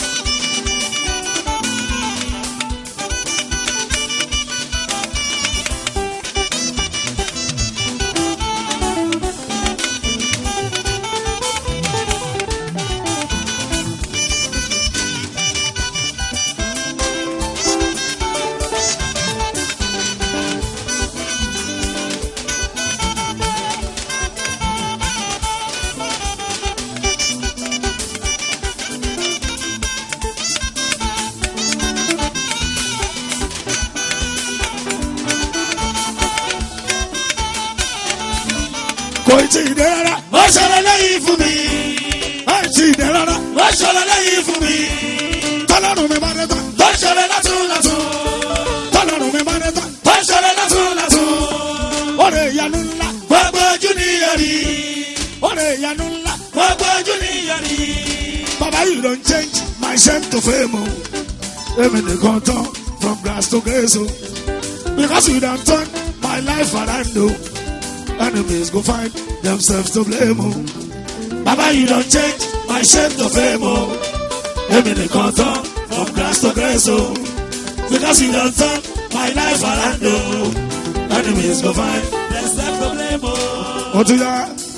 kò tí ì dé rárá. ó ṣọlẹ̀ lẹ́yìn fún mi. ó tí ì dé rárá. ó ṣọlẹ̀ lẹ́yìn fún mi. tọ́lọ́run mi máa dé tán. tó ṣọlẹ̀ látún látún. tọ́lọ́run mi máa dé tán. tó ṣọlẹ̀ látún látún. oore ìyanu ńlá. gbogbo ojú ni yọrí. oore ìyanu ńlá. gbogbo ojú ni yọrí. baba you don change my shame to fame o. èmi nìkan tán from grass to grace o. because you don turn my life around o. enemies go find themselves to blame o. Baba you don change my shame to fame o. Èmi nìkan tán from grass to grace o. Because you don turn my life around o. Enemies go find themselves to blame o. Ó tún yá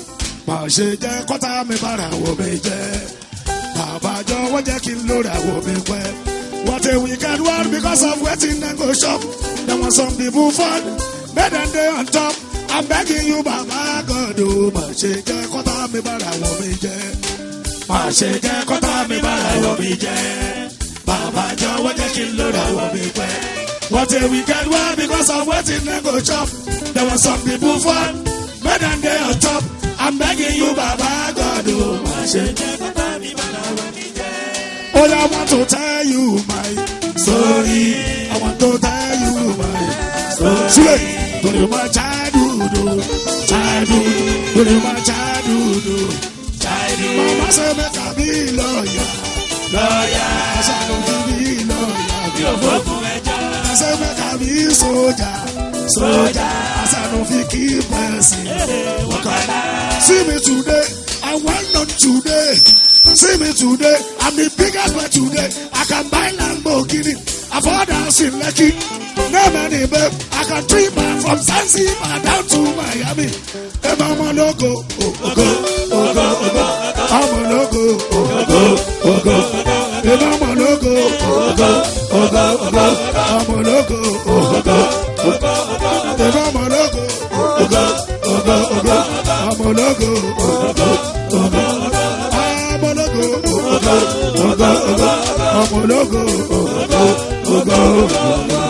má ṣe jẹ́ kọ́tà mi bára wò mí jẹ́ bàbá jọ̀wọ́ jẹ́ kí n lóra wò mí pẹ́. What a wicked world because of waiting and go shop. There was some people fall, better than they on top. I'm begging you, Baba God, oh, má ṣe jẹ́ kọ́tà mi bára wò mí jẹ́. Má ṣe jẹ́ kọ́tà mi bára wò mí jẹ́. Bàbá jọ̀wọ́ jẹ́ kí n lóra wò mí pẹ́. What a wicked world because of waiting and go shop. There was some people fall, better than they on top. I'm begging you, Baba God, oh, má ṣe jẹ́ kọ́tà mi bára wò mí jẹ́. Oh, I want to tell you my story. I want to tell you my story. Sule, to you my childhood, oh, childhood, to you my childhood, oh, childhood. Mama say make I be lawyer, lawyer. I say no be lawyer. Bí o fọ́ fún ẹjọ́. I say make I be soldier, soldier. I say no fit keep person. See me today, I want on today. See me today, I'm the biggest boy today. I can buy Lamborghini, afford house in Lekki. No money, babe. I can trip man from Zanzibar down to Miami. If I'm a logo, oh, oh, go, oh, go, oh, go. I'm a logo, oh, go, oh, go. If I'm a logo, oh, go, oh, go, oh, go. I'm a logo, oh, go, oh, go. If I'm a logo, oh, go, oh, go, oh, go. I'm a logo, oh, go, oh, go. I'm a logo, oh, go, oh, go, oh, go. I'm a logo, oh, go, oh, go, oh, go.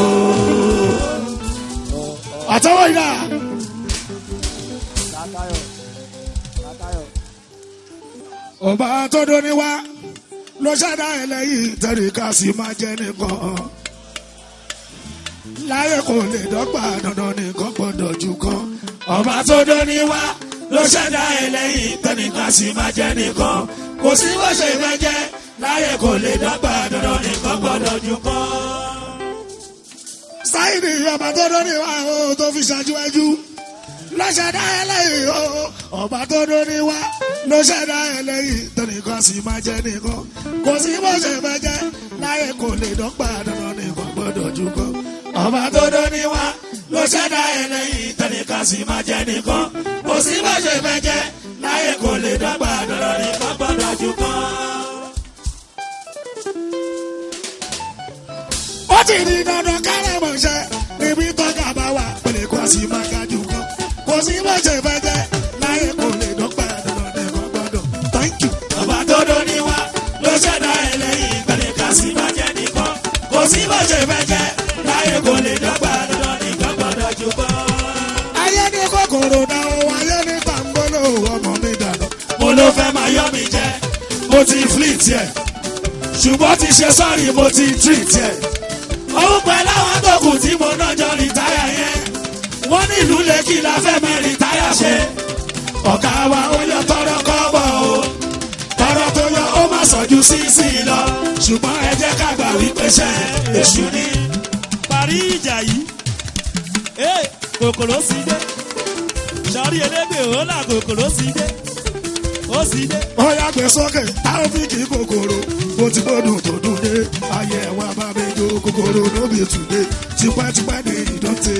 Àtẹ̀wọ́ yìí náà. Látayọ̀. Látayọ̀. ọba tó dóni wá ló ṣẹ̀dá ẹlẹ́yìn tẹ̀ríkà sí máa jẹ́ nìkan. láyé kò lè dọ́gba dandan nìkan gbọ́dọ̀ jù kan. ọba tó dóni wá ló ṣẹ̀dá ẹlẹ́yìn tẹ̀ríkà sí máa jẹ́ nìkan. kò sí bó ṣe fẹ́ jẹ́ láyé kò lè dọ́gba dandan nìkan gbọ́dọ̀ jù kan. sáyidì ọba tó dóni wá o tó fi ṣáájú ẹjú ló ṣẹ̀dá ẹlẹ́yìn o ọba tó dóni wá ló ṣẹ̀dá ẹlẹ́yìn tẹnìkan sì máa jẹ́ nìkan kò sí bó ṣe fẹ́ jẹ́ láyé kò lè dọ́gba dandan nìkan gbọ́dọ̀ jù kan ọba tó dóni wá ló ṣẹ̀dá ẹlẹ́yìn tẹnìkan sì máa jẹ́ nìkan kò sí bó ṣe fẹ́ jẹ́ láyé kò lè dọ́gba dandan nìkan gbọ́dọ̀ jù kan. ó ti di dandan kárẹ̀ mọ̀ṣẹ́ níbi tọ́ka bá wà pẹ̀lẹ́ kó a sì máa ga jù kan kò sí bó ṣe fẹ́ jẹ́ láyé kò lè dọ́gba dandan nìkan gbọ́dọ̀ thank you. ọba tó dóni wá ló ṣẹ̀dá ẹlẹ́yìn pẹ̀lẹ́ ká sì máa jẹ́ nìkan kò sí bó ṣe fẹ́ jẹ́ láyé kò lè dọ́gba dandan nìkan gbọ́dọ̀ jù kan. ayé ní kòkòrò náà ó ayé ní tàǹgbọ́lò ọmọ mi dànù. mo ló fẹ́ máa yọ mi jẹ mo ti fleet yẹ ṣùgbọ́n ti ṣe sọ́ọ̀rì mo ti treat yẹ òun pẹ̀lú àwọn tó kù tí mo náà jọ rìtáyà yẹn wọ́n ní ìlú lẹ́kì la fẹ́ mẹ́ rìtáyà ṣe ọ̀gá wa ó yọ tọrọ kọ́bọ̀ o tọrọ tó yọ ó má sọ̀jú sí sí lọ ṣùgbọ́n ẹ jẹ́ ká gbà wípé ṣe èṣù ni. parí ìjà yìí ee kòkòrò sí dé sọrí elégbè ó là kòkòrò sí dé ó sì dé. ó yá gbé sókè táwọn fi kì í kòkòrò bó ti gbódùn tó dùn dé ayé wa bá mi jó kòkòrò lóbi tùdé tipẹ́tipẹ́ ní ìdọ́tẹ̀.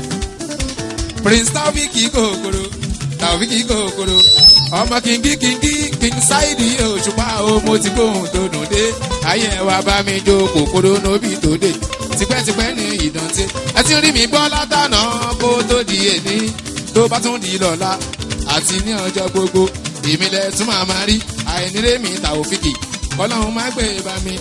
prince taofik kòkòrò taofik kòkòrò ọmọ kìngí kìngí king saidi òṣùpá o mo ti gbóhùn tó dùn dé ayé wa bá mi jó kòkòrò nóbì tó dé tipẹ́tipẹ́ ní ìdọ̀tí ẹ ti rí mi gbọ́ látànà kó tó di èní tó bá tún di lọ́la àti ní ọjọ́ gbogbo èmi lẹ tún máa máa rí àìnírè mi taofik ọlọ́run má gbé bá mi.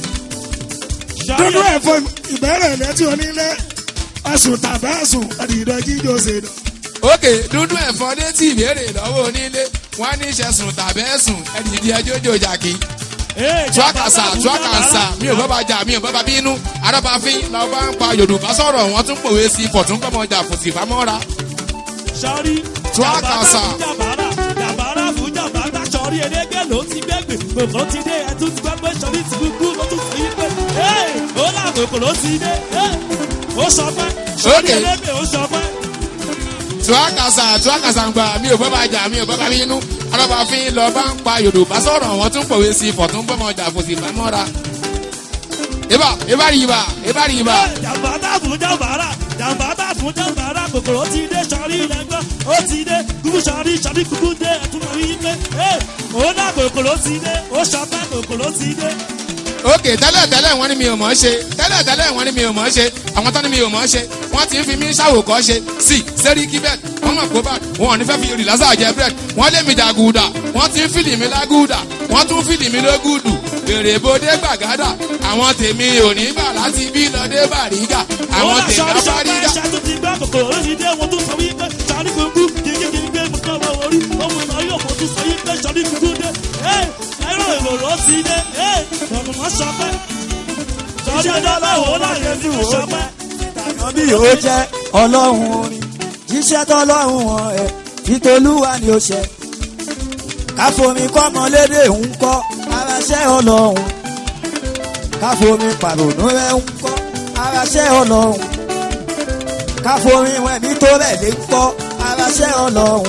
dúdú ẹ̀fọ́ ìbẹ̀rẹ̀ lẹ́tí onílé ẹ̀sùn tàbí ẹ̀sùn ẹ̀dìdọ̀ jíjọ ṣe nù. òkè dúdú ẹ̀fọ́ dé tí ìbéèrè lọ́wọ́ onílé wọ́n ní ìṣẹ̀sùn tàbí ẹ̀sùn ẹ̀dìdì ẹjọ́ jòjà kí. Ee, tuakasa tuakasa mi ò bọ́ba jà mi ò bọ́ba bínú arábàfin làwọn bá ń pa yorùbá sọ̀rọ̀ wọ́n tún pòwe sí fọ̀tún gbọ́mọjà fòsì fámọ́ra. sọrí. Tuakasa. jàbára jàbára fún jàbára sọrí elégbé ló ti gbẹgbẹ kòkòrò ti dé ẹtú ti gbẹ pé sọrí ti kúkú ló tún fi pé ee ó là kòkòrò ti dé ee ó sọ pé sọrí Okay. elégbé ó sọ pé. tuakasa tuakasa ń gbà mi ò bọ́ba jà mi ò bọ́ba bínú arábàfin lọ bá ń pa yorùbá sọ̀rọ̀ wọ́n tún pòwe sí fọ̀tún gbọ́mọjà fòsì fámọ́ra. ibà ibà rí ibà ibà rí ibà. jàbára fún jàbára jàǹbá bá fún jàǹbá rà kòkòrò ti dé sọrí lẹ́gbọ́n ó ti dé kúkú sọrí sọrí kúkú dé ẹ̀tún rí pé ẹ̀ òun náà kòkòrò ti dé ó sọpẹ́ kòkòrò ti dé. òkè tẹ́lẹ̀ tẹ́lẹ̀ wọ́n ní mi ò mọ̀ ọ́ ṣe tẹ́lẹ̀ tẹ́lẹ̀ wọ́n ní mi ò mọ̀ ọ́ ṣe àwọn tán ní mi ò mọ̀ ọ́ ṣe wọ́n ti ń fi mí ṣàwòkọ́ ṣe sí sẹ́rí kíbẹ̀t wọ́n mọ̀ kó bá wọn ò ní fẹ́ fi rìlásà jẹ bírẹ̀d wọ́n lé mi dàgùdà wọ́n ti ń fìlì mi lágùdà wọ́n tún fìlì mi lógùdù èrè bodè gbàgádà àwọn tèmi ò ní bà láti bí lọ́dẹ bàrígà àwọn Ó là tèmi sọrí sọpẹ́ afárígà. ẹ̀ṣẹ̀ tó ti gbá kòkòrò ló ti dé wọn tún sọ wípé sọrí kúkú gígí gbé mú kọ́ wọ́n orí ọmọ ìmọ̀ yóò mọ̀ tún sọ wípé sọrí kúkú dé ẹ̀ ẹ̀rọ ìròrò ti dé ẹ̀ ọ̀nùmọ̀ sọpẹ́ sọrí ọjọ́ báwo láyé fi wọ́n sọpẹ́. bí ó jẹ́ ọlọ́run orin jíṣẹ́ tọ́lọ́run wọn ẹ̀ títolúwa ni ó ṣe. káfomi kọ́mọlédè ń kọ́ aráṣẹ́ ọlọ́run káfomi pàrònú rẹ̀ ń kọ́ aráṣẹ́ ọlọ́run káfomi wẹ̀mí tó rẹ̀ lé ń kọ́ aráṣẹ́ ọlọ́run.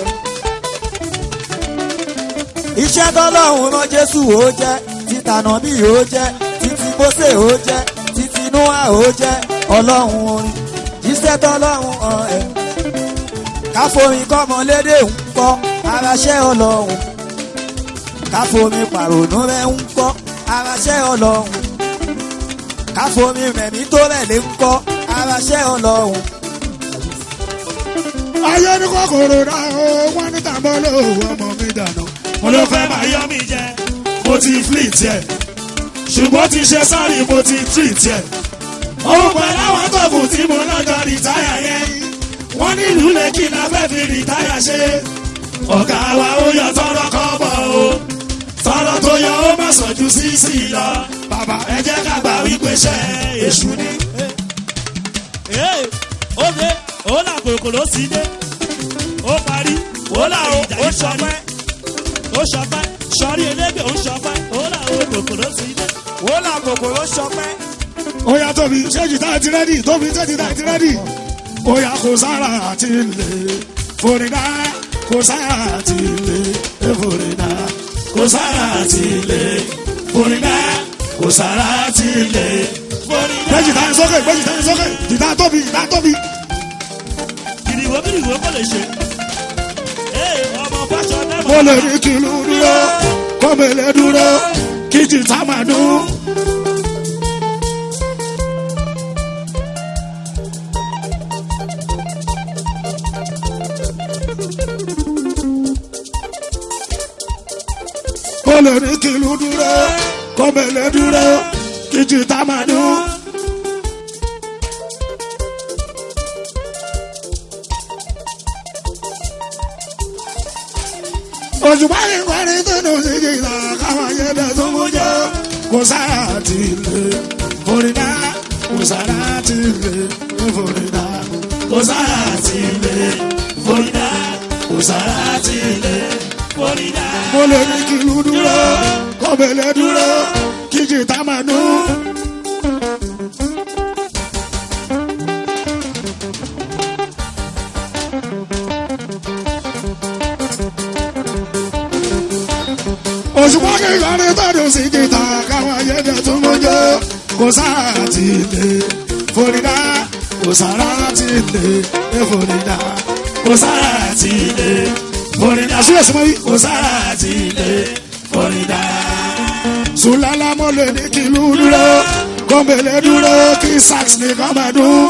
iṣẹ́ tọ́lọ́run rán jésù ó jẹ́ títànà bí ó jẹ́ títí mósè ó jẹ́ títí núwà ó jẹ́ ọlọ́run orin jíṣẹ́ tọ́lọ́run hàn ẹ́ káfomi kọ́mọlédè ń kọ́ aráṣẹ́ ọlọ́run káfomi pàrònú rẹ̀ ń kọ́ aráṣẹ́ ọlọ́run káfomi rẹ̀mí tó rẹ̀ lé ń kọ́ aráṣẹ́ ọlọ́run. ayé ní kòkòrò náà ó wọ́n ní tàbọ̀ ló ọmọ mi dànù. mo ló fẹ́ máa yọ mí jẹ mo ti fleet ẹ̀ ṣùgbọ́n ti ṣe sọ́ọ̀rì mo ti treat ẹ̀. òun pẹ̀lú àwọn tóògù tí mo lọ́jọ́ rìtáyà yẹn wọ́n nílùú lẹ́kì náà fẹ́ fi rìtáyà ṣe. ọ̀gá wa ó yọ tọrọ kọ́ bọ̀ o tọrọ tó yọ ó má sàn ju sísì lọ. bàbá ẹ jẹ́ ká gbà wípé ṣe èṣù ni. Ee, ó dé ó là kòkòrò ti dé ó parí ó là ó ó sọpẹ́ ó sọpẹ́ sọrí elégbè ó sọpẹ́ ó là ó kòkòrò ti dé. ó là kòkòrò sọpẹ́. ó yá tóbi ṣé jìtá ti rẹ́dì tóbi ṣé jìtá ti rẹ́dì. ó yá kò sára àti lè forídà kò sára àti lè forídà kò sára àti lè forídà kò sára àti lè forídà. gbé jìtá yẹn sókè gbé jìtá yẹn sókè jìtá tóbi jìtá tóbi. kìrìwó kìrìwó kò lè ṣe. Ee, ọmọ fáṣọ náà mo lè rí kìlú dúró kó mèlè dúró kí jìtá máa dún. mo lè rí kìlú dúró kó mèlè dúró kí jìtá máa dún. òṣùpá ní kọrin tó dùn sí jìnnà káwọn ayẹyẹ tó mú jọ kò sára ti lè forídà kò sára ti lè forídà kò sára ti lè forídà kò sára ti lè forídà. mo lè ní kí ìlú dúró kó bẹ̀lẹ̀ dúró kí jìtá máa dún. òṣùpá kí ìlọrin tọ́dún sí jìtà káwọn ayẹyẹ tó mọ́jọ́ kò sára ti lè forídà kò sára ti lè forídà kò sára ti lè forídà sílẹ̀ sí mọ́rí kò sára ti lè forídà. sùlálà mọ́lẹ̀ ní kìlú dúró kọ́mbẹ̀lẹ̀ dúró kí sax nìkan máa dún.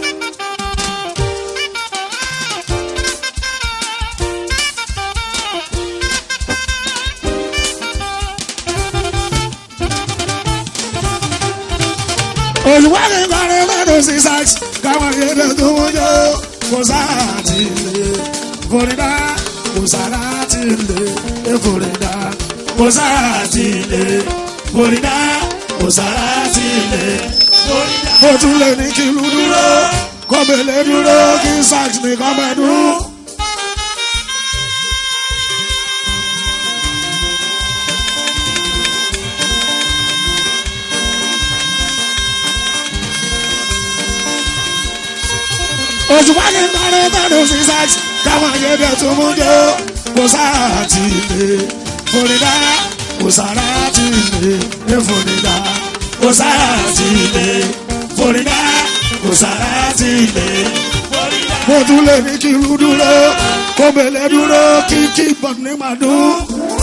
òṣùpá kí kọrin lọ́dún sí sax káwọn ayẹyẹ tó mọ́jọ́ kò sára ti lè forídà kò sára ti lè forídà kò sára ti lè forídà kò sára ti lè forídà. mo tún lè ní kí ìlú dúró kọ́bẹ̀lẹ̀ dúró kí sax nìkan máa dún. òṣùpá ní kọrin tọdún sí sax káwọn ayẹyẹ tó mú jọ kò sára ti lè forídà kò sára ti lè forídà kò sára ti lè forídà kò sára ti lè lè ní kí irú dúró kó mèlè dúró kí kí bọ̀ ní màdún.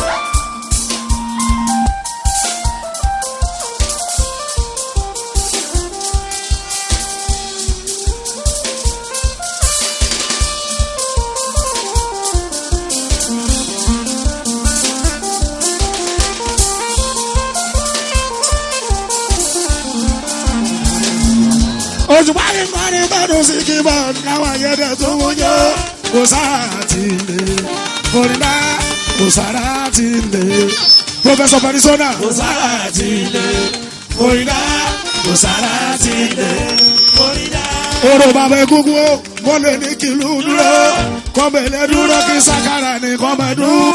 òṣùpá ní kọ́ni tọ́dún sí kí bọ̀ káwọn ayẹ́dẹ̀ tó ń yọ kò sára ti lè kórìíra kò sára ti lè pọfẹsọ parisona kò sára ti lè kórìíra kò sára ti lè kórìíra. oró bàbá egungun o mo lè ní kìlú dúró kọ́mẹ̀lẹ́ dúró kí sakara ní kọ́mẹ̀dún.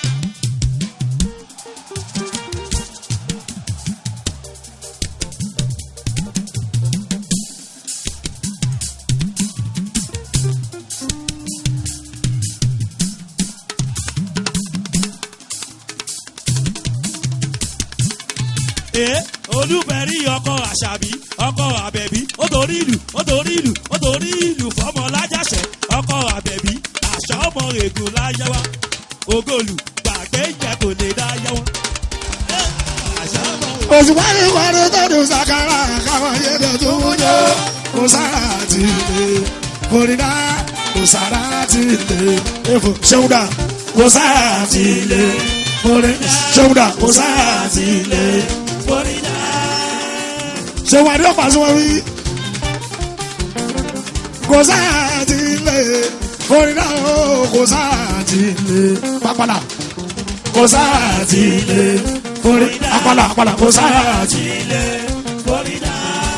ee olúbẹ̀rí ọkọ àṣàbí ọkọ àbẹ̀bí ó torí ìlú ó torí ìlú ó torí ìlú fọmọ lájàṣẹ ọkọ àbẹ̀bí àṣà ọmọ ègùn láyáwá ògòlù gbàgbé ìjà kò lè dá yáwá. àṣà ọmọ ègùn. òṣùpá ní kọ́ni tọ́dún sakara káwọn ayẹ́dẹ̀ tó ń yọ kò sára ti lè kórìíra kò sára ti lè efo ṣéwúdà kò sára ti lè kórìíra ṣéwúdà kò sára ti lè kórìíra. ṣéwúdà ní ọ̀pá sí wọn wí kò sára ti lè kórìíra o kò sára ti lè pápálà kò sára ti lè kórìíra apálà apálà kò sára ti lè kórìíra.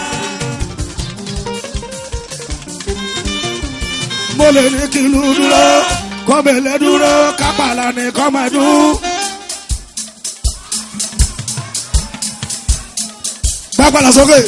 mo lè ní kí ìlú dúró kọ́mẹ̀lẹ́ dúró kápálà ní kọ́mẹ̀dún. pápálà sókè.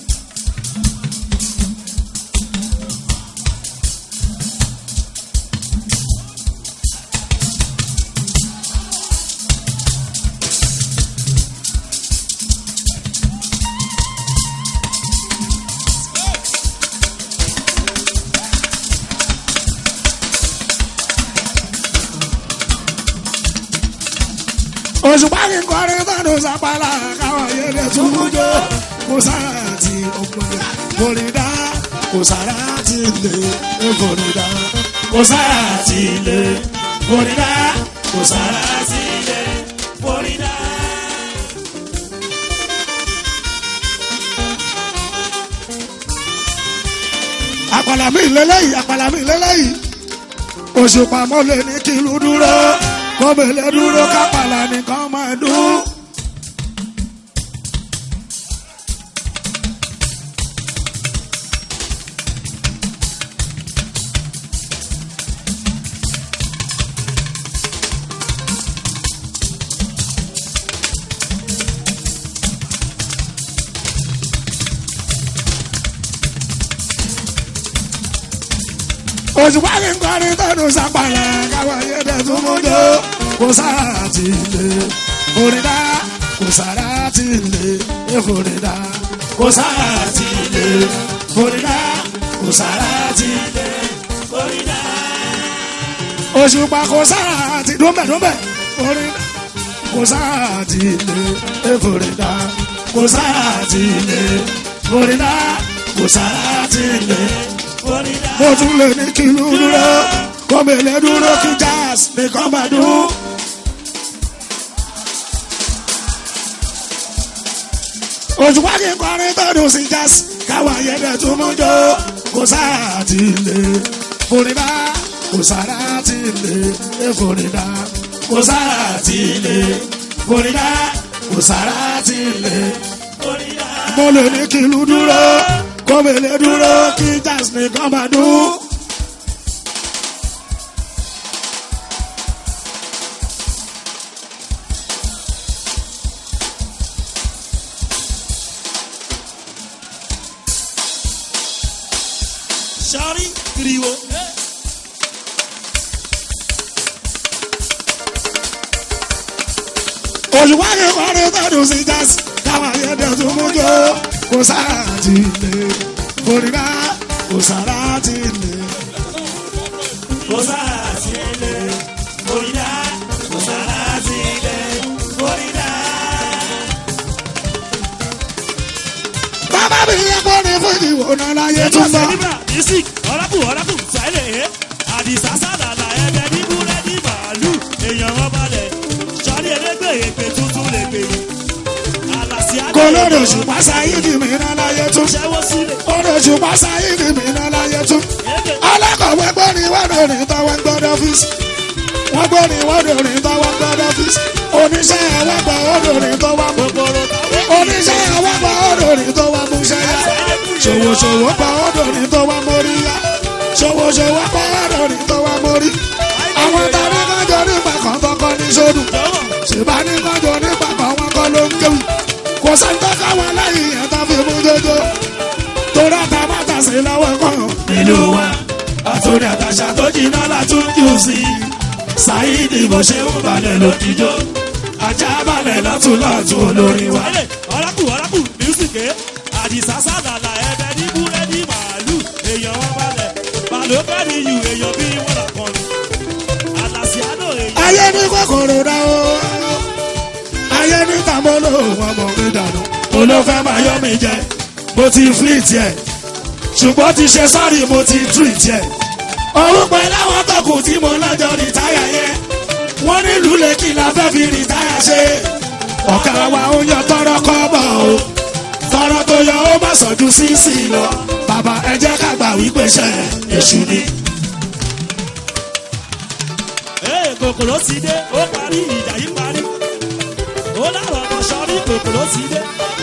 òṣùpá kí n kọrin tọ́dún sápálá káwọn ayẹyẹ tún mú jó kò sára ti ọgbọ̀n kòrídà kò sára ti lè kòrídà kò sára ti lè kòrídà kò sára ti lè kòrídà. àpàlà mi lélẹ́yìí àpàlà mi lélẹ́yìí òṣùpá mọ́lẹ̀ ní kìlú dúró kọ́mẹ̀lẹ́ dúró kápálà nìkan máa dún. òṣùpá kí n kọrin tọdún sápàlà káwọn ayédè tún mú jó kò sára ti lè kórìíra kò sára ti lè kórìíra kò sára ti lè kórìíra kò sára ti lè kórìíra. òṣùpá kò sára ti dúnbẹ̀ dúnbẹ̀ kórìíra kò sára ti lè kórìíra kò sára ti lè kórìíra kò sára ti lè kórìíra. mo tún lè ní kí ló dúró kọ́mẹ̀lẹ́ dúró kí jazz nìkan máa dún. òṣùpá kí n kọrin tọdún sí jazz káwọn ayẹyẹ tó mú jó kò sáà ti lè kórìíra kò sáà ti lè kórìíra kò sáà ti lè kórìíra kò sáà ti lè kórìíra. mo lè ní kí ìlú dúró kọ́mẹ̀lẹ́ dúró kí jazz nìkan máa dún. sọ́rí kiriwo. òṣùpá kí kọrin tọdún sí jazz káwọn ayẹyẹ tó mú jó kò sáà ti lè kórìíra kò sáà ti lè kò sára sí ilé orídà kò sára sí ilé orídà. bàbá mi yẹ kó ní fún ìwòran láyé tún bá. nígbà music ọ̀rẹ́kù ọ̀rẹ́kù sẹ́lẹ̀ àdìsá sàdàlà ẹ̀bẹ̀ ní búrẹ́dì màálù èèyàn wọn balẹ̀ sọ́ni elégbè èpè tuntun lè pè é àlàsí àgbẹ̀ kò lórí òṣùpá sáyidi mìíràn láyé tún. ṣẹ́wó sílẹ̀ lórí òṣùpá sáyidi mìíràn láyé tún. alákọ̀wé gbọ́ni wọ́dọ̀ ní tọ́wọ́ gbọ́dọ̀ ọ́fíìsì. wọ́n gbọ́ni wọ́dọ̀ ní tọ́wọ́ gbọ́dọ̀ ọ́fíìsì. oníṣẹ́ ẹ̀wọ́gbà ọ̀dọ̀ ní tọ́wọ́ mú. kòkòrò táwọn oníṣẹ́ ẹ̀wọ́gbà ọ̀dọ̀ ní tọ́wọ́ mú ṣẹ́yà. ṣòwòṣòwò pa ọ̀dọ̀ ní tọ́wọ́ mórí yá. ṣòwòṣòwò pa ọ̀dọ̀ ní tọ́wọ́ mórí. àwọn tàbí kájọ nípa kan tọkọ ní sódù. ṣèbá ní kájọ nípa kan wọn kọ́ ló ń kéwì. kò sẹ́ńtọ́ káwọn lẹ́yìn yẹn tó fi mú jójó. torí àtàbàtà sí lọ́wọ́ kan. ìlú wa àtúndì àtàṣà tó jiná látún jù sí i ṣáìdì bó ṣe ń balẹ̀ lójijó ajá balẹ̀ lọ́tún lọ́tún olórin wa. ọ̀rẹ́kù ọ̀rẹ́kù mísíkì àdìsá sàdàlà ẹ̀bẹ̀ ní búrẹ́dì màálù èèyàn wọn balẹ̀ balókàdì yù èèyàn bí wọ́n là kọ́ni àlàsíádò èèyàn. ayé ní kòkòrò dá o. ayé ní tàmọ́lò wọn mọ̀ mí dànù. mo ló fẹ́ máa yọ mi jẹ mo ti fleet yẹ ṣùgbọ́n ti ṣe sọ́ọ̀rì mo ti treat yẹ. òun pẹ̀ láwọn tọkùn tí mo lọ́jọ́ rìtáyà yẹn wọ́n nílùú lẹ́kì la fẹ́ fi rìtáyà ṣe. ọ̀gá wa ń yan tọrọ kọ́bọ̀ o tọrọ tó yọ ó má sọ̀jú sísì lọ bàbá ẹ jẹ́ ká gbà wípé ṣe èṣù ni. ee kòkòrò ti dé ó parí ìjà yìí parí ó láwọn ọmọ sọrí kòkòrò ti dé.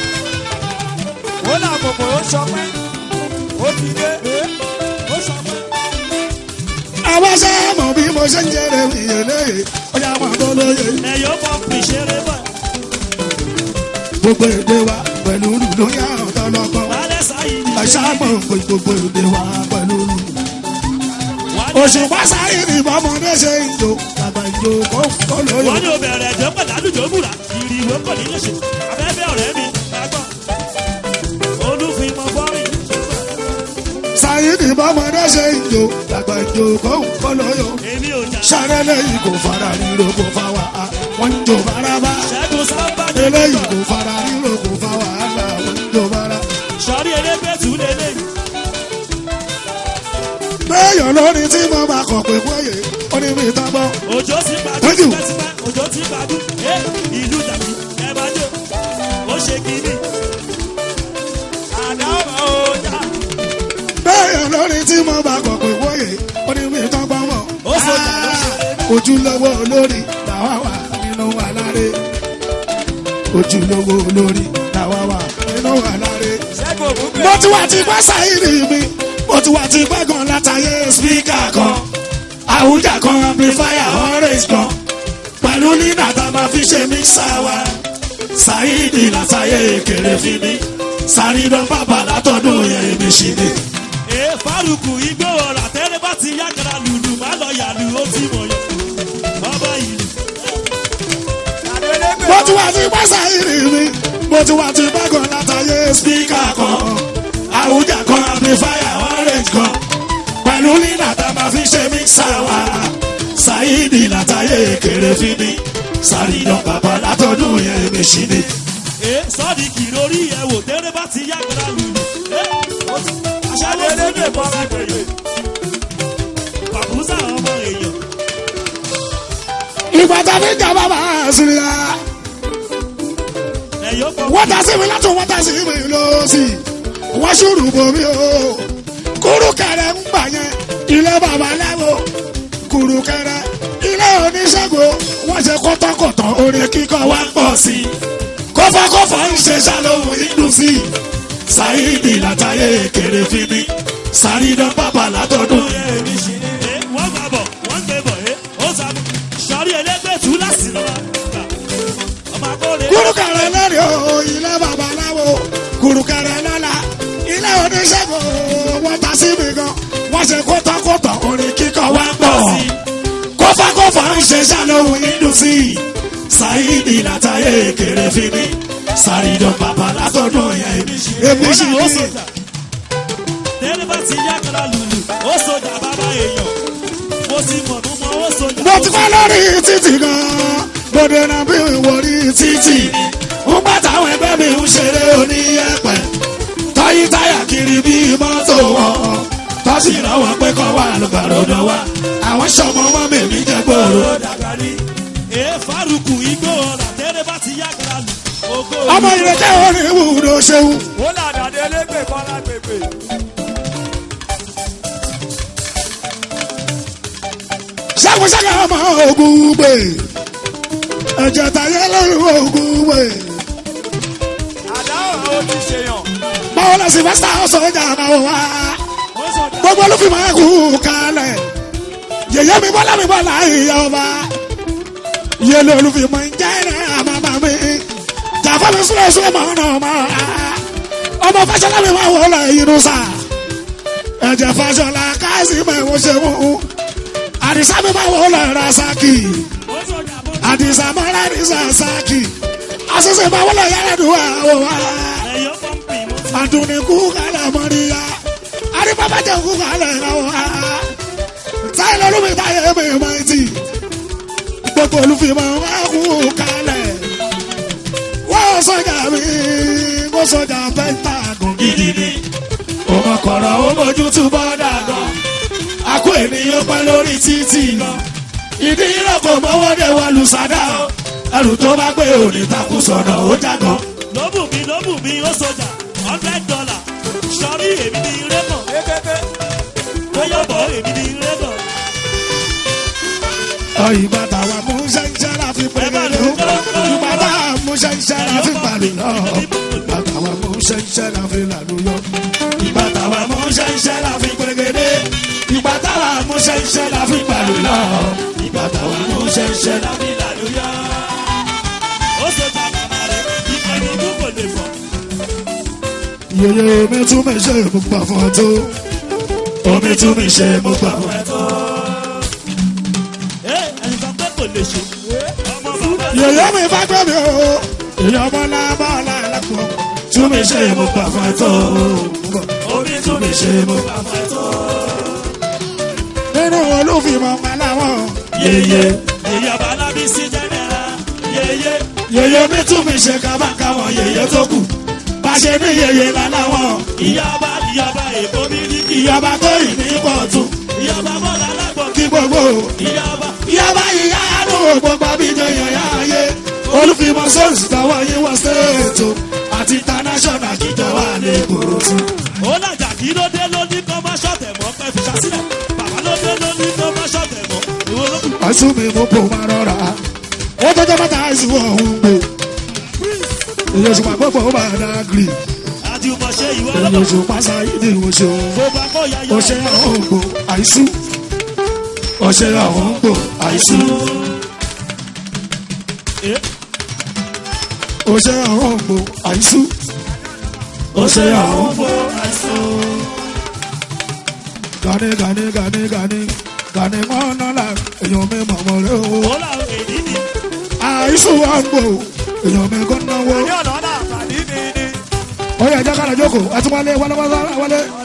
ó là kòkòrò sọpẹ́ ó ti dé ó sọ pé àwọn ṣe é mọ̀ bí mo ṣe ń jẹrẹ ìyẹlẹ ọjà wọn tó lóye. ẹ̀yọ́ pọ̀ pìṣẹ́rẹ́ bọ̀ gbogbo èdè wa pẹ̀lú lùlù yà ọ̀tọ̀ lọ́kọ̀. balẹ̀ sáyé ni. ẹ̀ṣá mọ̀ pé gbogbo èdè wa pẹ̀lú lùlù. òṣùpá sáyé ni bọ́mọdé ṣe ń jò bàbá ìjò kó kó lóye. wọ́n ní o bẹ̀rẹ̀ ẹ̀jẹ̀ pẹ̀lú àdújọ́ múra ìrìwé kò ní lóṣù abẹ́fẹ́ ọ̀rẹ́ mi ẹ̀gbọ́n olúfimọ̀ bọ́rìn sáyé ni bọ́mọdé ṣe ń jò bàbá ìjò kó kó lóye. èmi ò jà sáré lẹ́yìn kò fara ríro kò fa wà á wọ́n ń jò bárabá. ṣẹ́gun sábà ní eléyìí kò fara ríro kò fa wàhálà wọ́n ń jò bára. sọrí elégbètú lélẹ́yìn béèyàn lórí tí mo bá kọ̀ pé wọ́yè ó ní mi tán bọ́. òjò ti gbàdú Thank you. tipẹ́tipẹ́ òjò ti gbàdú ẹ ìlú dàbí ẹ bá jò ó ṣe kínní àdá ọ̀rọ̀ ọjà béèyàn lórí tí mo bá kọ̀ pé wọ́yè ó ní mi tán bọ́ mọ̀. Ó sọjà ló ṣe. ojúlówó olórí làwa wà nínú wa láre. ojúlówó olórí làwa wà nínú wa láre. ṣẹ́gun ògúnbẹ̀. mo ti wá ti pẹ́ sáyìrì mi mo ti wá ti pẹ́ gan látàyè spíkà kan àwùjá kan amplifier orange kan pẹ̀lú nínà tá a máa fi ṣe mixà wa sáyìrì látàyè kéré fi mi sàrídọ́ bàbá látọ̀dún yẹn èmi ṣì ni. ẹ fárúkù igbó ọ̀rà tẹ́lẹ̀ bá ti yákàrà lùlù má lọ yàlù ó ti mọ̀ yọ bàbá ìlú mo ti wá ti pẹ́ sáyìrì mi mo ti wá ti pẹ́ gan látàyè spíkà kan àwùjá kan amplifier orange kan pẹ̀lú nínà tá a máa fi ṣe mixà wa sáyìrì látàyè kéré fi mi sàrídọ́ bàbá látọ̀dún yẹn èmi ṣì ni. ẹ sọ́ọ̀dì kìlórí ẹ wò tẹ́lẹ̀ bá ti yákàrà lùlù ẹ aṣáájú ẹlẹ́gbẹ̀ẹ́ bọ́ sí pẹ̀lú pàkúsà ọmọ èèyàn ìgbà tá a fi ń jà bàbá àṣírí ẹ̀yọ́ pọ̀ wọ́n ta sí mi látún wọ́n ta sí mi lọ́sì wọ́n ṣùrù bomi o kúrúkẹrẹ ń gbà yẹn ilé babaláwo kúrúkẹrẹ ilé oníṣègùn wọ́n ṣe kọ́tọ́kọ̀tọ́ orin kíkọ́ wá pọ̀ sí i kọ́fọ́kọ́fọ́ ń ṣe ṣàlóhùn inú sí i sáyidì látàyè kéré fi mi sàrídọ́ bàbá látọ̀dún yẹn èmi ṣì ní. ẹ wọ́n gbà bọ̀ wọ́n gbé bọ̀ ẹ ó sàmù sọ́ọ̀rì ẹlẹ́gbẹ̀ẹ́ láti lọ́wọ́ ọmọ akóre kúrúkẹrẹ lórí o ilé babaláwo kúrúkẹrẹ lọ́la ilé oníṣègùn wọ́n ta sí mi gan wọ́n ṣe kótókótó orin kíkọ́ wá pọ̀ kófákófá ń ṣe ṣàlóhùn inú sí i sáyidì látàyè kéré fi mi sàrídọ̀ bàbá látọ̀dún yẹn èmi sì ó ní. sọjà tẹ́lẹ̀ bá ti yákàrà lùlù ó sọjà bàbá èèyàn mo ti mọ̀ mo mọ owó sọjà. mo ti wá lórí títì gan-an mo dènà bí ìwòrí títì ń bá táwọn ẹgbẹ́ mi ń ṣeré oníyẹ̀pẹ̀ tọ́yí táyà kiri bí mọ́tò wọn tọ́sí ìrànwọ́ pé kọ́ wà lùbàrọ̀dọ̀ wa àwọn sọmọ wọn mèmí jẹ gbòòrò. dàgbà ní. èé faruku igbó ọ̀rà tẹ́lẹ̀ bá ti yàgàrà lù. ògo ọmọ ìrètí orin ìwúrò ṣeun ó làdàdé elégbè kọ́lá gbègbè. ṣàkóṣàkà ọmọ ogun gbè ẹ̀jẹ̀ tàyẹ̀ lórí ogun gbè àdá ọ̀rọ̀ ó ti ṣèyàn. báwo la sì fẹ́ sá sọ́jà máa wá ó sọjà. gbogbo olúfin máa kú kalẹ̀ yèyé mi bọ́lá mi bọ́lá ìyá ọba yèlé olúfin máa ń jẹ́ ẹ̀rẹ́ àmàmà mi jàfọ́ mi súnlẹ̀ súnlẹ̀ mọ́ ọ̀nà ọmọ ọmọ fàṣọlá mi máa wọlé inú sá ẹ̀jẹ̀ fàṣọlá káàsì mẹ́wọ́ ṣe wọ́n àdìsá mi máa wọlé rasaki ó sọjà bó àdìsá mọ́ra àdìsá saki àṣìṣe máa wọlé yàrá dùn àwọn wa ẹ̀yọ́ pọ́ǹpì mo ti. aduni kukala mọriya aribabajẹ kukala rawa táyà lómi táyà mi máa ti gbogbo olùfimọ wa kukala wọ́n sọjà mi wọ́n sọjà pẹ́ntà gùn gidi ni ọmọ kọ̀rọ̀ ó mójú tú bọ́dà gan akó ènìyàn pẹ́ lórí títì gan ìdí ìrọ̀kọ̀ mọ́wọ́dé wa lùsàdá ẹrù tó bá gbé òní takú sọ̀nà ó jágan. lóbù mi lóbù mi ó sọjà hundred dollar sọrí èmi ní rẹ́mọ̀ bóyá bọ̀ èmi ní rẹ́mọ̀. ìgbà táwa mú ṣẹ́ńṣẹ́ la fi pè é lò ìgbà táwa mú ṣẹ́ńṣẹ́ la fi pàlè lọ ìgbà táwa mú ṣẹ́ńṣẹ́ la fi lànà yọ ìgbà táwa mú ṣẹ́ńṣẹ́ la fi pèrègèdè ìgbà táwa mú ṣẹ́ńṣẹ́ la fi pàlè lọ ìgbà táwa mú ṣẹ́ńṣẹ́ la fi lànà yọ. ó sọjà màmá rẹ̀ ìkànnì ìlú kò lè fọ̀. yeye mi tún mi ṣe mo gbà fún ẹ tó omi tún mi ṣe mo gbà fún ẹ tó. ẹ ẹni sọ pé kò lè ṣe. ọmọ bàbá yeye mi bá gbé mi o èèyàn bọ́lá bọ́lá lápò tún mi ṣe mo gbà fún ẹ tó omi tún mi ṣe mo gbà fún ẹ tó. nínú olúfimọ̀ aláwọ̀ yeye èyí ọba alábí sí jẹ́nẹ́ra yeye yeye mi tún mi ṣe kábàkáwọn yeye tó kù bá ṣe ní yeye láláwọ̀ ìyába ìyába èkó mi ní kí ìyọba tó yìí ní pọ̀tù ìyába bọ́lá alágbọ̀n kí gbogbo ìyába ìyọba ìyá àdúgbò gbogbo abíjọ yẹ̀yà ayé olúfimọ̀ sọ́ọ̀sì tọwọ́ yín wọ stéètò àti international kíjọ wà ní kòròtù. ó làjà kí ló dé ló ní kó má ṣọ̀tẹ̀ mọ́ pẹ́ fi ṣàṣìlẹ̀ bàbá ló dé ló ní kó má ṣọ̀tẹ̀ mọ́ ìwọ ló kù. àìsùn mi mú kó máa rọra ó tọjọ́ mẹ́ta àìsùn ọ̀hún gbé èyí oṣù pàgbọ́ pọ̀ ó máa dá gírì àjùmọ̀ ṣe ìwọ èyí lọ́kọ̀ oṣù pàṣẹ ìdí oṣù kó bá kó ya yọ ọṣẹ àwọn ògbò àìsùn ọṣẹ àwọn ògbò àìsùn ọṣẹ àwọn ògbò àìsùn ọṣẹ àwọn ògbò gani gani gani gani gani mọ́nà la èèyàn mi mọ̀mọ́ rẹ o ó làwọn èdè ní àìsùn àgbò èèyàn mi kò náwó. ní ọ̀nà ọ̀nà àǹfààní ni ni. ó yẹ ẹjọ́ kára jókòó àti wálé wálé wálé wálé